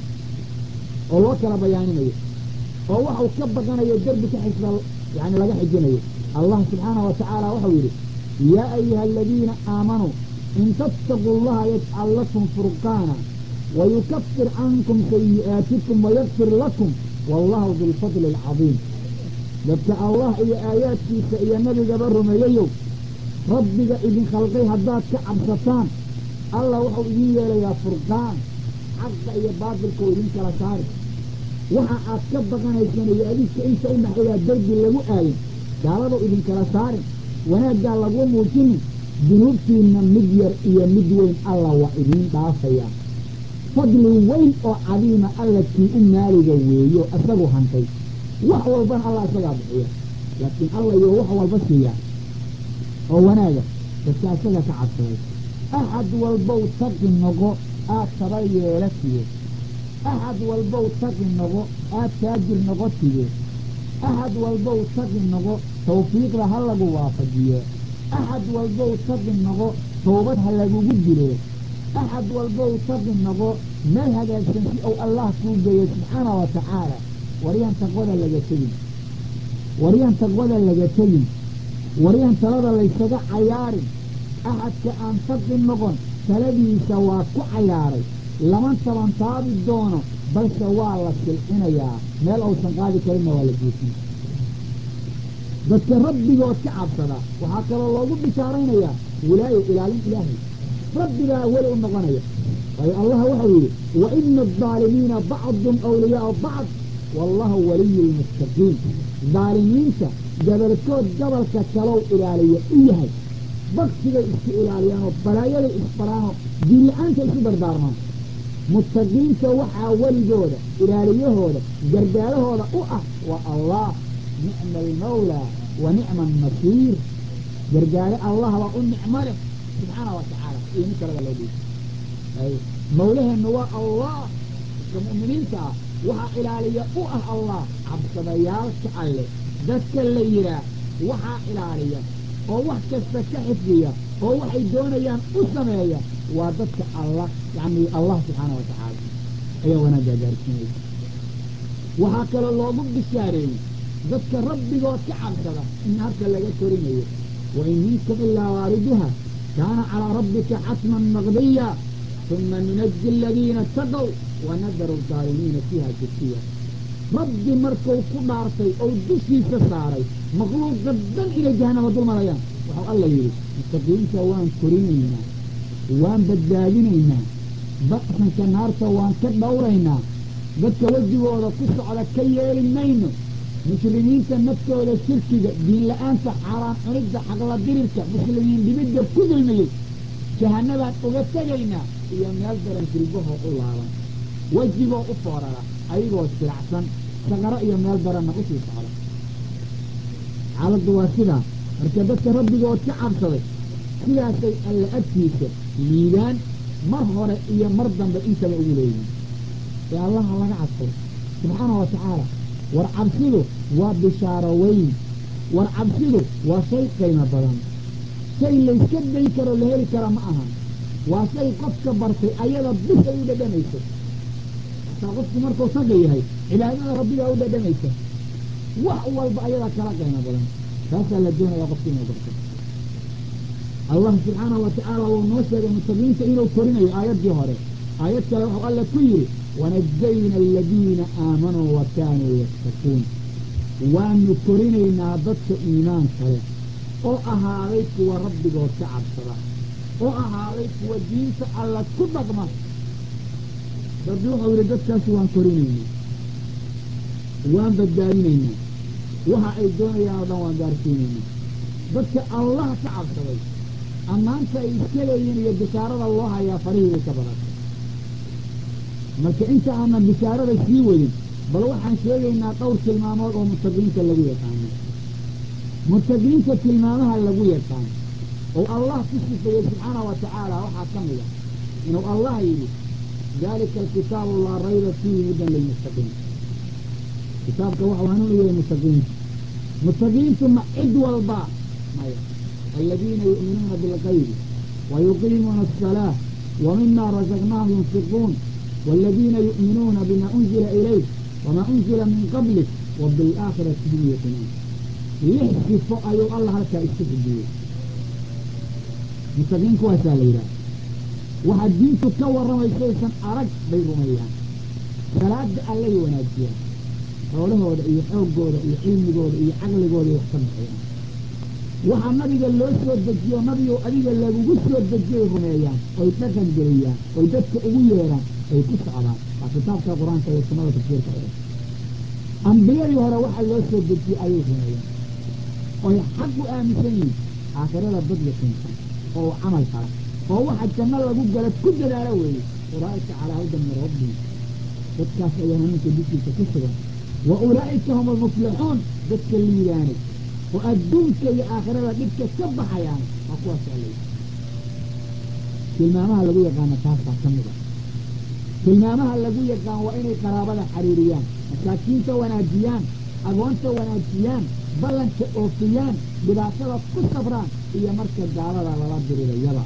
oo loo kala bayaaninayo oo waxau ka baqanayo derbi ka xisba yani laga xijinayo allah subxaanahu wa tacaala waxau yidhi yaa ayuha aladiina aamanuu in tattaquu llaha yajcal lakum furqaana wayukafir cankum sayi'aatikum wayakfir lakum wallahu bilfadli alcadiim dadka allah iyo aayaadkiisa iyo nebigaba rumeeyayow rabbiga idin khalqay haddaad ka cabsataan allah wuxuu idin yeelayaa furqaan xaqa iyo baatilka oo idin kala saari waxa aad ka baqanaysaan iyo adinka inta u dhaxeeyaa derbi lagu aayin gaaladoo idinkala saarin wanaaggaa lagu muujinin dunuubtiinna mid yar iyo mid weyn alla waa idiin dhaafayaa fadli weyn oo cadiima alla kii u maaliga weeyo isagu hantay wax walbana allah isagaa bixiya laakiin alla iyo wax walba siiyaa oo wanaaga dadka isaga ka cabsaday axad walbow taqi noqo aad taba yeela tiye axad walbow taqi noqo aad taajir noqo tiye axad walbow taqi noqo tawfiiqda ha lagu waafajiye axad walbow taqi noqo toobad ha lagugu dile axad walbow taqi noqo meel hagaagsan si uu allah kuu geeyo subxaana wa tacaala waryaan taqwada laga tegin waryaan taqwada laga tegin waryaan talada laysaga cayaarin axadka aan taqi noqon taladiisa waa ku cayaaray lama tabantaabi doono balse waa la silcinayaa meel uusan qaadi karinna waa la geesin dadka rabbigood ka cabsada waxaa kaloo loogu bishaaraynayaa wilaayo ilaalin ilaahay rabbigaa weli u noqonaya waayo allah waxau yidhi wa ina aldaalimiina bacdun awliyaau bacd wallahu waliyu lmuttaqiin daalimiinta gabalkood gabalka kalow ilaaliya u yahay baktigay isku ilaaliyaanoo balaayaday isbaraanoo diinla-aanta isu dardaarmaan muttaqiinta waxaa weligooda ilaaliyahooda gargaarahooda u ah waa allah nicma almawlaa wa nicma alnasiir gargaare allah baa u nicmo leh subxaana wa tacaala iyo mid kalada loo dhiiy mawlaheenna waa allah dadka mu'miniinta ah waxaa ilaaliya u ah allah cabsadayaalka alle dadka la yihaah waxaa ilaaliya oo wax kasta ka xifdiya oo waxay doonayaan u sameeya waa dadka allah yani allah subxaana wa tacaala ayaa wanaaggaa gaarsiinaya waxaa kaloo loogu bishaareeyey dadka rabbigood ka cabsada in naarta laga korinayo wa in minkum ilaa waariduha kaana calaa rabbika xatman maqdiya uma nunaji aladiina itaqow wa nadaru aldaalimiina fiiha jasiya rabbi markuu ku dhaartay ou dushiisa saaray makhluuqa dhan inay jahanama dul marayaan waxau alla yidhi muttaqiinta waan korinaynaa waan badbaadinaynaa ba'sanka naarta waan ka dhowraynaa dadka wejigooda ku socda ka yeeli mayno muslimiinta naftooda shirkiga diinla-aanta xaaraan cunidda xaqla dirirka muslimiin dhibidda ku dulmiyey jahanabaan uga tegaynaa iyo meel daran jilbahoo u laaban wejigoo u foorara ayagoo silacsan saqaro iyo meel daranna usii socda xaaladdu waa sidaa marka dadka rabbigood ka cabsaday sidaasay alla agtiisa liibaan mar hore iyo mar dambe intaba ugu leeyihin ee allaha laga cabsado subxaana wa tacaala war cabsidu waa bishaaro weyn war cabsidu waa shay qiimo badan shay layska dayn karoo la heli kara ma aha waa shay qofka bartay ayada bisay u dhadhamayso hataa qofku markuu taga yahay cibaadada rabbigaa u dhadhamaysa wax walba ayadaa kala qiimo badan taasaa la doonaya qofku inuu barto allah subxaanahu wa tacaala wuu noo sheegay mutaqiinta inuu korinayo aayaddii hore aayad kale wuxuu alla ku yidhi wanajayna aladiina aamanuu wa kaanuu yattaquun waanu korinaynaa dadka iimaanka leh oo ahaaday kuwa rabbigood ka cabsada oo ahaaday kuwa diinta alla ku dhaqma rabbi wuxuu yidhi dadkaasi waan korinaynaa waan badbaadinaynaa waxa ay doonayaan oo dhan waan gaarsiinaynaa dadka allah ka cabsaday ammaanta ay iska leeyihin iyo bishaarada loo hayaa farihiibay ka badatay marka inta aanan bishaarada sii wadin bal waxaan sheegaynaa dhowr tilmaamood oo mutaqiinta lagu yaqaano mutaqiinta tilmaamaha lagu yaqaan oo allah ku sifeeyey subxaana wa tacaala waxaa ka mid a inuu allah yidhi dalika alkitaabu laa rayba fiihi hudan lilmuttaqiin kitaabka waxau hanuun u yahay mutaqiinta mutaqiintu ma cid walba maya aladiina yu'minuuna bilgaybi wa yuqiimuuna asalaa wa mima razaqnaahum yunfiquun wاladiina yu'minuuna bima unzila ilayk wama unzila min qablik wa biاlaakhirati hum yuqinuun lix sifo ayuu allah halkaa isku xijiyey mutaqiin kuwaasaa la yidhaha waxaa diintu ka warramaysaysan arag bay rumeeyaan salaada allay wanaajiyaan xoolahooda iyo xooggooda iyo cilmigooda iyo caqligooda wax ka baxayaan waxaa nabiga loo soo dejiyo nabigow adiga lagugu soo dejiyay rumeeyaan oy dhaqan geliyaan oy dadka ugu yeedhaan ay ku socdaan waa kitaabka qur-aanka iyo sunnada tafsiirka ee ambiyadii hore waxaa loo soo dejiyey ayay rumeeyaan oy xaq u aaminsan yihin aakhirada dad yaqiinsan oo camal fala oo waxa janno lagu gala ku dadaalo weeye ulaa'ika calaa hudan min rabbihim dadkaas ayaa hanuunka dushiisa ku sugan wa ulaa'ika hum almuflixuun dadka liibaanay oo adduunka iyo aakhirada dhibka ka baxayaan waa kuwaas alay tilmaamaha lagu yaqaana taasaa ka mid a tilmaamaha lagu yaqaan waa inay qaraabada xariiriyaan masaakiinta wanaajiyaan agoonta wanaajiyaan ballanka oofiyaan dhibaatada ku sabraan iyo marka gaalada lala dirirayaba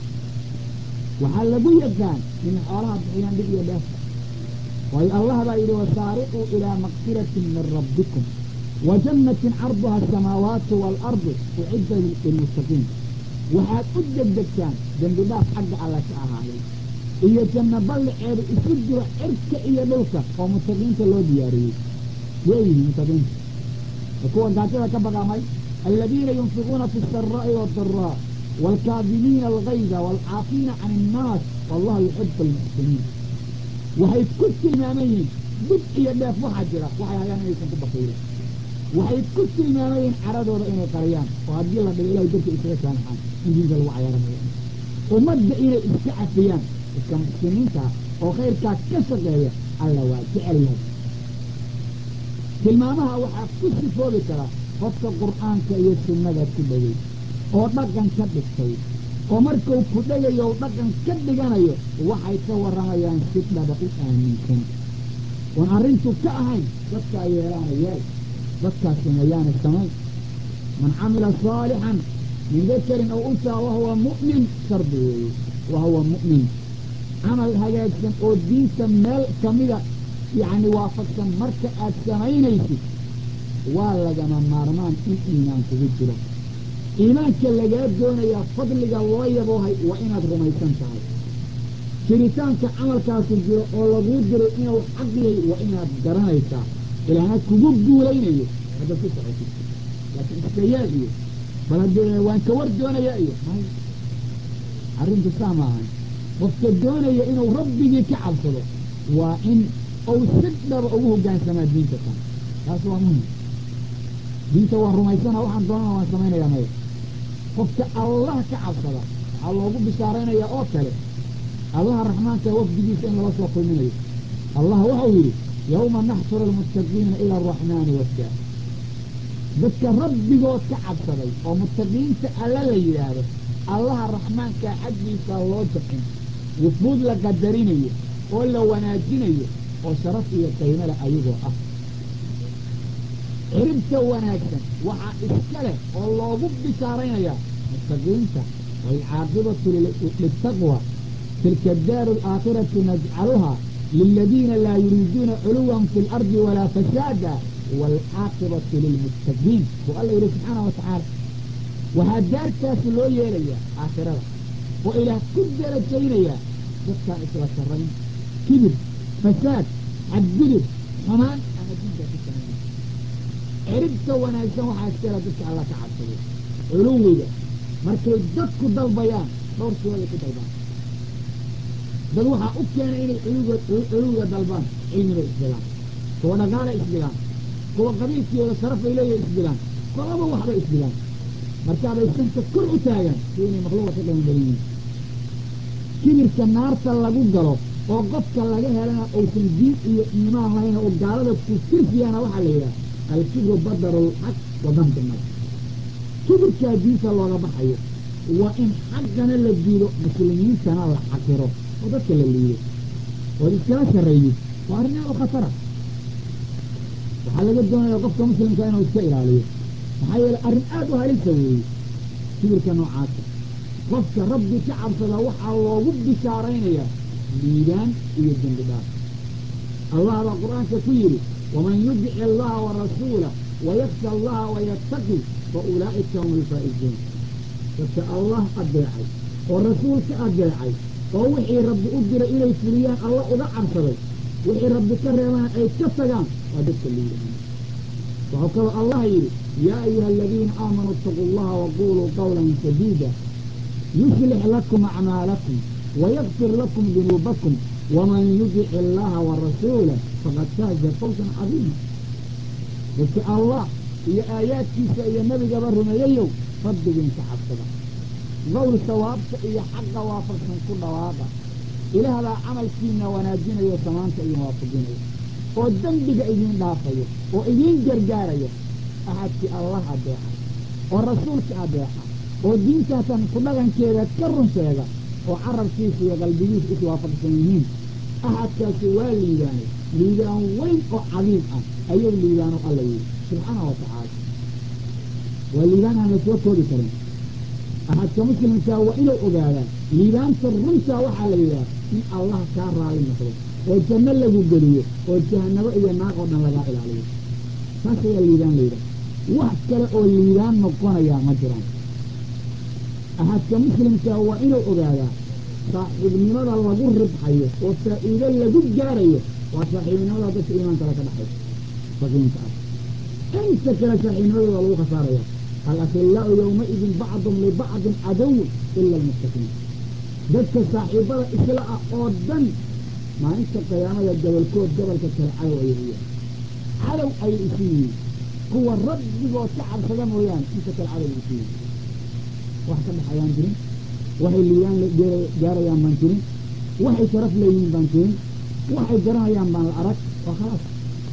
waxaa lagu yaqaan inay xoolaha bixiyaan dhib iyo dheef waayo allah baa yidhi wasaariquu ilaa maqfiratin min rabbikum wa jannatin carduha asamaawaatu waalardu ucidda lilmuttaqiin waxaad u degdegtaan dembi dhaaf xagga alle ka ahaaday iyo janno balliceedu isu jiro cirka iyo dhulka oo mutaqiinta loo diyaariyey yeeyihi mutaqiinta kuwa gaajada ka baqamay aladiina yunfiquuna fi saraa'i wadaraa waalkaadimiina algayda waalcaafiina can innaas wallahu yuxibu almuxsiniin waxay ku tilmaaman yihiin dib iyo dheef waxaa jira waxay hayaan inaysan ku bakiilin waxay ku tilmaaman yihiin caradooda inay qariyaan oo haddii la dhigo ilahay darti iskaga saamaxaan in diinta lagu cayaaranayo ummadda inay iska cafiyaan iska muxsiniinta oo khayrkaa ka shaqeeya alla waa jecel yahay tilmaamaha waxaa ku sifoobi kara qofka qur'aanka iyo sunnada ku dhegay oo dhaqan ka dhigtay oo markuu ku dhegayo u dhaqan ka dhiganayo waxay ka warramayaan si dhaba u aaminsan oon arrintu ka ahayn dadkaa yeelaana yeel dadkaa sameeyaana samayn man camila saalixan min dakarin aw unsaa wahuwa mu'min shardi weeye wahuwa mu'min camal hagaagsan oo diinta meel kamida yacni waafaqsan marka aad samaynaysid waa lagama maarmaan in iimaan kugu jiro iimaanka lagaa doonayaa fadliga loo yaboohay waa inaad rumaysan tahay jiritaanka camalkaasu jiro oo laguu diray inuu xaq yahay waa inaad garanaysaa ilaana kugu guulaynayo haddaad ku socotid laakiin iska yaal iyo bal haddee waan ka war doonayaa iyo may arrintu saa maahan qofka doonaya inuu rabbigii ka cabsado waa in ou si dhaba ugu hoggaansamaa diinta tan taas waa muhim diinta waan rumaysana waxaan doonana waan samaynayaa maya qofka allah ka cabsada waxaa loogu bishaaraynayaa oo kale allaha raxmaanka wafdigiisa in lala soo kulminayo allah waxau yidhi yowma naxshuru almuttaqiina ila araxmaani wafda dadka rabbigood ka cabsaday oo muttaqiinta alla la yidhaahdo allaha raxmaankaa xaggiisa loo jaqin wufuud la qadarinayo oo la wanaajinayo oo sharaf iyo qaymale ayagoo ah ciribta wanaagsan waxaa iska leh oo loogu bishaaraynayaa muttaqiinta waalcaaqibatu litaqwa tilka daaru alaakhiratu najcaluhaa liladiina laa yuriiduuna culuwan fi lardi walaa fasaada waalcaaqibatu lilmuttaqiin buu alla yidhi subxaana wa tacaala waxaa daartaasi loo yeelayaa aakhirada oo ilaah ku darajaynayaa dadkaan isla sarrayn kibir fasaad xadgudub xumaan ama diinka ku samayna ciribta wanaagsan waxaa iskala dadka alla ka cabsaday culuwiga markay dadku dalbayaan dhowr siyooday ku dalbaan dad waxaa u keenay inay culuga culuwiga dalbaan cilmibay isdilaan kuwa dhaqaala isdilaan kuwa qabiilkiyooda sharafay leeyahay isdilaan kolaba waxbay isdilaan markaabay sanka kor u taagaan si inay makhluuqa ka qiimo badan yihiin kibirka naarta lagu galo oo qofka laga helana uusan diin iyo iimaan lahayn oo gaalada ku firfiyana waxaa la yidhaha alkibru badaru lxaq wa dambi nas kibirkaa diinta looga baxayo waa in xaqana la diido muslimiintana la xaqiro oo dadka la liido oo iskala sarreeyid waa arrin aad u khatara waxaa laga doonaya qofka muslimka inuu iska ilaaliyo maxaa yeele arrin aad u halisa weeye kibirka noocaasa qofka rabbi ka cabsada waxaa loogu bishaaraynayaa liibaan iyo dembi dhaaf allah baa qur-aanka ku yidhi waman yudic allaha warasuulah wayaksha allaha wayattaqi fa ulaa'ika hum alfaa'izuun dadka allah adeecay oo rasuulka adeecay oo wixii rabbi u diray inay fuliyaan alla uga cabsaday wixii rabbi ka reebana ay ka tagaan waa dadka liibaan wuxuu kaloo allah yidhi yaa ayuha aladiina aamanuu itaquu allaha waquluu qawlan sadiida yuslix lakum acmaalakum wayakfir lakum dunuubakum waman yudic allaha warasuulah faqad faaza fawsan cadiima dadka allah iyo aayaadkiisa iyo nebigaba rumeeyayow rabbigiin ka cabsada qowl sawaabta iyo xaqa waafaqsan ku dhawaaqa ilaahbaa camalkiina wanaajinayo samaanta idin waafajinayo oo dembiga idiin dhaafayo oo idiin gargaaraya axadkii allah adeeca oo rasuulka adeeca oo diintaatan ku dhaqankeeda ka run sheega oo carabkiisa iyo qalbigiisa iswaafaqsan yihiin axadkaasi waa liibaanay liibaan weyn oo cadiim ah ayuu liibaano alla yidhi subxaana wa tacaala waa liibaan aan la soo koobi karin axadka muslimkaa waa inuu ogaadaa liibaanta runtaa waxaa la yidhaha in allah kaa raali noqdo oo janno lagu geliyo oo jahanabo iyo naaq oo dhan lagaa ilaaliyo taas ayaa liibaan la yidhaha wax kale oo liibaan noqonayaa ma jiraan axadka muslimkaa waa inuu ogaadaa saaxiibnimada lagu ribxayo oo faa'iido lagu gaarayo waa saaxiibnimada dadka iimaanka le ka dhaxay muttaqiinta ah inta kale saaxiibnimadooda lagu khasaaraya alakilaau yowmaidin bacdum libacdin cadowun ila almuttaqiin dadka saaxiibada isla ah oo dhan maalinta qiyaamada gobolkood gobolka kale cadow ayay u yahay cadow ayay isu yihiin kuwa rabbigood ka cabsada mooyaane inta kale cadow isu yihiin wax ka dhaxayaan jirin waxay liibaan gaarayaan baan jirin waxay sharaf leeyihiin baan jirin waxay garanayaan baan la arag waa khalaas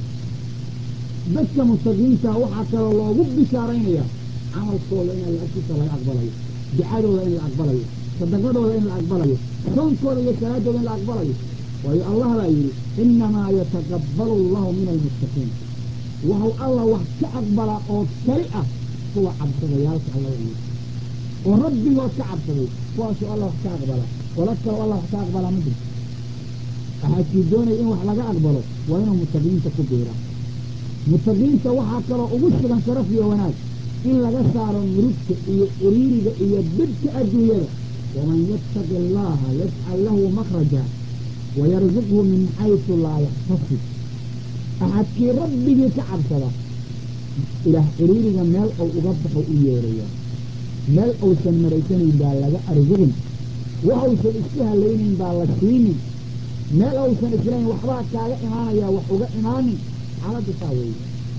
dadka mustaqiinta waxaa kaloo loogu bishaaraynaya camalkooda in alla agtiisa laga aqbalayo ducadooda in la aqbalayo sadaqadooda in la aqbalayo soonkooda iyo salaadooda in la aqbalayo waayo allah baa yidhi inamaa yataqabbalu allahu min almuttaqiin wuxuu alla wax ka aqbalaa oo kali ah kuwa cabsadayaalka alla yidhi oo rabbigood ka cabsaday kuwaasuu alla wax ka aqbalaa qola kaloo alla wax ka aqbalaa ma jirto waxaadkii doonaya in wax laga aqbalo waa inuu muttaqiinta ku biira muttaqiinta waxaa kaloo ugu sugan sharaf iyo wanaag in laga saaro murugta iyo ciriiriga iyo bidka adduunyada waman yattaqi allaha yajcal lahu makraja wayarzuqhu min xaysu laa yaxtasib axadkii rabbigii ka cabsada ilaah ciriiriga meel ou uga baxo u yeeraya meel uusan maraysanayn baa laga arsuqin waxuusan isku halaynayn baa la siinin meel uusan islayn waxbaa kaaga imaanayaa wax uga imaanin xaaladda saa weeye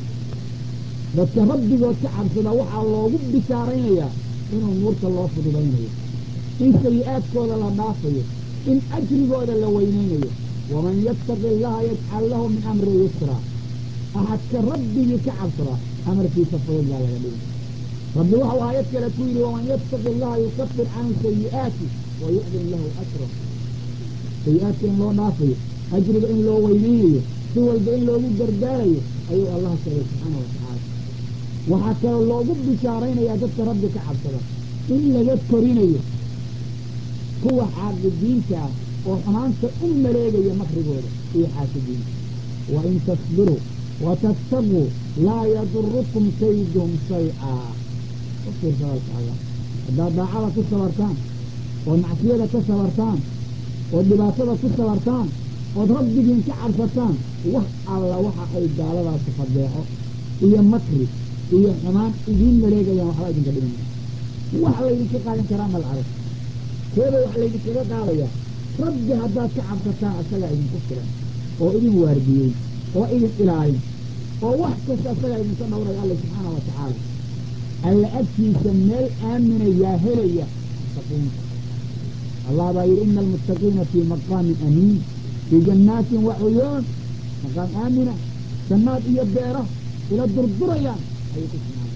dadka rabbigood ka cabsada waxaa loogu bishaaraynayaa inuu nuurta loo fududaynayo in sayi-aadkooda la dhaafayo in ajrigooda la weynaynayo waman yattaqi allaha yajcal lahu min amri yusra axadka rabbigii ka cabsada amarkiisa fudud baa laga dhigay rabbi waxau aayad kale ku yidhi waman yattaqi allaha yukafir canhu sayi'aati wa yucdim lahu ajra sayi-aadka in loo dhaafayo ajriga in loo weynaynayo si walba in loogu gargaarayo ayuu allah sheegay subxaana wa tacaala waxaa kaloo loogu bishaaraynayaa dadka rabbi ka cabsada in laga korinayo kuwa xaaqidiinta ah oo xumaanta u maleegaya makrigooda iyo xaasidiinta wa in tasbiruu wa tattaquu laa yadurukum kaydum shay-a u fiirsa walka allah haddaad daacada ku sabartaan ood macsiyada ka sabartaan ood dhibaatada ku sabartaan ood rabbigiin ka cabsataan wax alla waxa ay gaaladaasi fadeexo iyo makri iyo xumaan idiin maleegayaan waxba idinka dhimin wax laydinka qaadan karaa mal arag keeda wax laydinkaga qaadayaa rabbi haddaad ka cabsataan isagaa idinku filan oo idin waardiyey oo idin ilaalin oo wax kasta isagaa idinka dhowraya alla subxaana wa tacaala alla agtiisa meel aamina yaa helaya muttaqiinta allah baa yidhi ina almuttaqiina fii maqaamin amiin fii jannaatin wa cuyuun maqaam aamina jannaad iyo beero ila durdurayaan ayay ku sugnaayen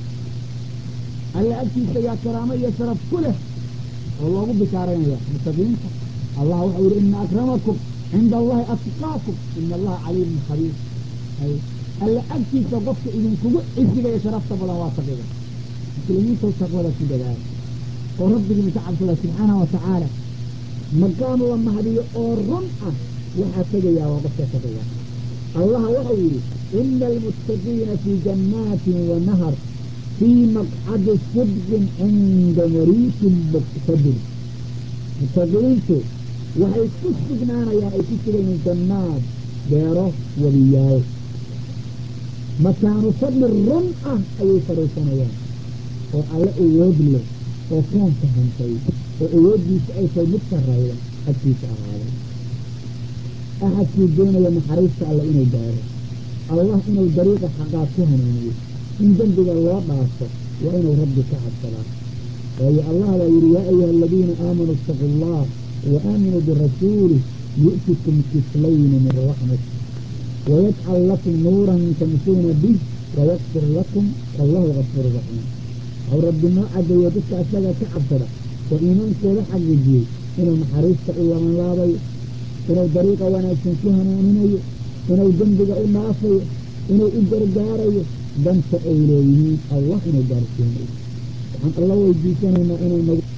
alla agtiisa yaa karaamo iyo sharaf ku leh oo loogu bishaaraynaya muttaqiinta allah wuxuu yihi ina akramakum cinda allahi atqaakum ina allaha caliimun khabiir alla agtiisa qofka idinkugu cisigaya sharafta badan waa taqiga muslimiinta taqwada ku dadaala oo rabbigiin ka cabsada subxaana wa tacaala maqaam la mahdiyo oo run ah waxaa tegayaa waa qofka taqiga allah wuxuu yidhi ina almuttaqiina fii jannaatin wa nahar fii maqcadi sidqin cinda mariikin muqtadir muttaqiintu waxay ku sugnaanayaan ay ku sugayiin jannaad beero wadiyaal makaanu fadli run ah ayay fadhiisanayaan oo alle awood leh oo koonka hantay oo awooddiisa ay tahay mid sarrayda agtiisa ahaaday axadkii doonaya naxariista alle inuu gaaro allah inuu dariiqa xaqaad ku hanuuniyo in dembiga loo dhaafo waa inuu rabbi ka cabsadaa waayo allah baa yidhi yaa ayuha aladiina aamanuu itaquu allah wa aaminuu birasuulih yu'tikum kiflayni min raxmat wayajcal lakum nuuran tamsuuna bih wayakfir lakum wallahu gafuuru raxiim waxuu rabbi noo cadeeyo dadka isaga ka cabsada oo iimaankooda xaqiijiyey inuu naxariista u labanlaabayo inuu dariiqa wanaagsan ku hanuuninayo inuu dembiga u dhaafayo inuu u gargaarayo danta ay leeyihiin allah inuu gaarsiinayo waxaan alla weydiisanaynaa inuu nagu